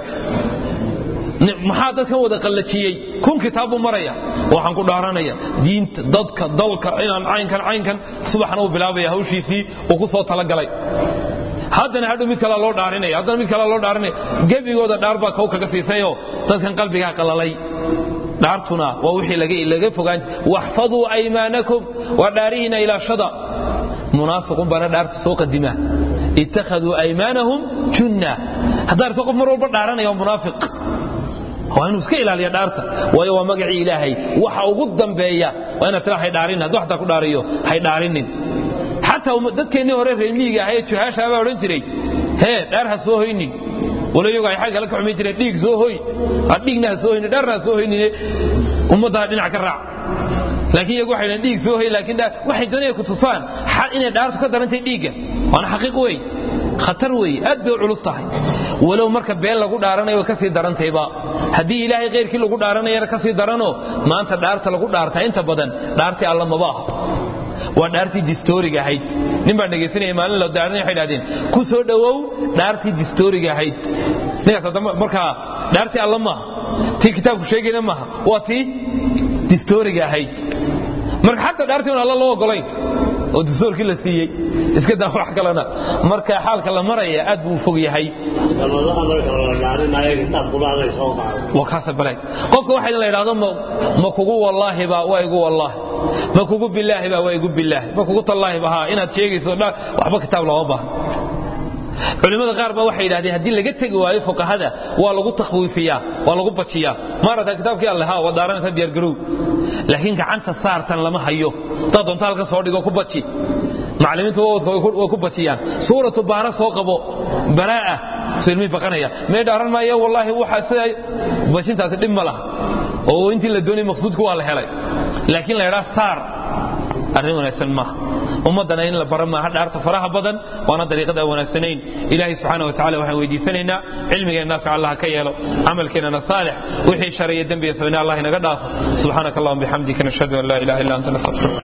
maxaa dadkan wada qallajiyey kun kitaab buu maraya waxaan ku dhaaranaya diinta dadka dalka inaan caynkan caynkan subaxna uu bilaabaya hawshiisii uu ku soo talagalay haddana hadhow mid kalea loo dhaarinaya haddana mid kalea loo dhaarinaya gebigooda dhaar baa kow kaga siisayoo dadkan qalbigaa qalalay dhaartuna waa wixii laga fogaan waxfaduu aymaanakum waa dhaarihiina ilaashada munaafiqun baana dhaarta soo qadima ittakhaduu aymaanahum junna haddaa arto qof mar walba dhaaranaya waa munaafiq waa inuu iska ilaaliya dhaarta waayo waa magacii ilaahay waxa ugu dambeeya waa inaad tira haydhaarin hadduu xataa ku dhaariyo haydhaarinin xataa dadkeennii hore reermiyiga ahaye juhaashaa baa odhan jiray hee dhaar ha soo hoynin walo iyagu ay xag kale ka xumayn jireen dhiig soo hoy dhiigna ha soo hoynin dhaarna ha soo hoynin ummaddaa dhinac ka raac laakiin iyagu waxay dhiig soo hoy laakiin waxay doonaya ku tusaan inay dhaartu ka darantay dhiigga waana xaqiiq wey khatar weeye aad bay u culus tahay walow marka been lagu dhaaranayo way ka sii darantayba haddii ilaahay khayrkii lagu dhaaranayana ka sii daranoo maanta dhaarta lagu dhaartaa inta badan dhaartii alla maba aha waa dhaartii distooriga ahayd nin baan dhegaysanaya maalin la daaranay waxay dhahdeen ku soo dhowow dhaartii distooriga ahayd ninkaas hadda markaa dhaartii alla maaha tii kitaabku sheegayna maaha waa tii distooriga ahayd marka xataa dhaartii un alla loo ogolayn oo dastuurkii la siiyey iska daa wax kalena marka xaalka la maraya aad buu fog yahay qofka waxa la idhahdo ma kugu wallaahiba waa igu wallaahi ma kugu bilaahiba waa igu bilaahi ma kugu tallaahiba haa inaad sheegayso waxba kitaab looma baahna culimmada qaar ba waxay yidhahdeen haddii laga tegi waayo fuqahada waa lagu takhwiifiyaa waa lagu bajiyaa maarata kitaabkii alle ha waa daaranaysa diyaargarow laakiin gacanta saartan lama hayo dad doonta halka soo dhigo ku baji macallimiintu wawadka way ku bajiyaan suuratu baara soo qabo baraa'a soo ilmihii baqanaya mee dhaaran maayo wallaahi waxa sida bajintaasi dhib ma laha oo intii la doonayay maqsuudku waa la helay laakiin la yidhaa saar arrin wanaagsan maaha ummaddana in la bara maaha dhaarta faraha badan waana dariiqada aan wanaagsanayn ilaahay subxaana watacala waxaan weydiisanaynaa cilmigeenna naafic allah ka yeelo camalkeennana saalix wixii shar iyo dembiga sabina allah inaga dhaafo subxaanaka allahuma bixamdika nashhadu an laa ilaha illa anta nastaghfiruka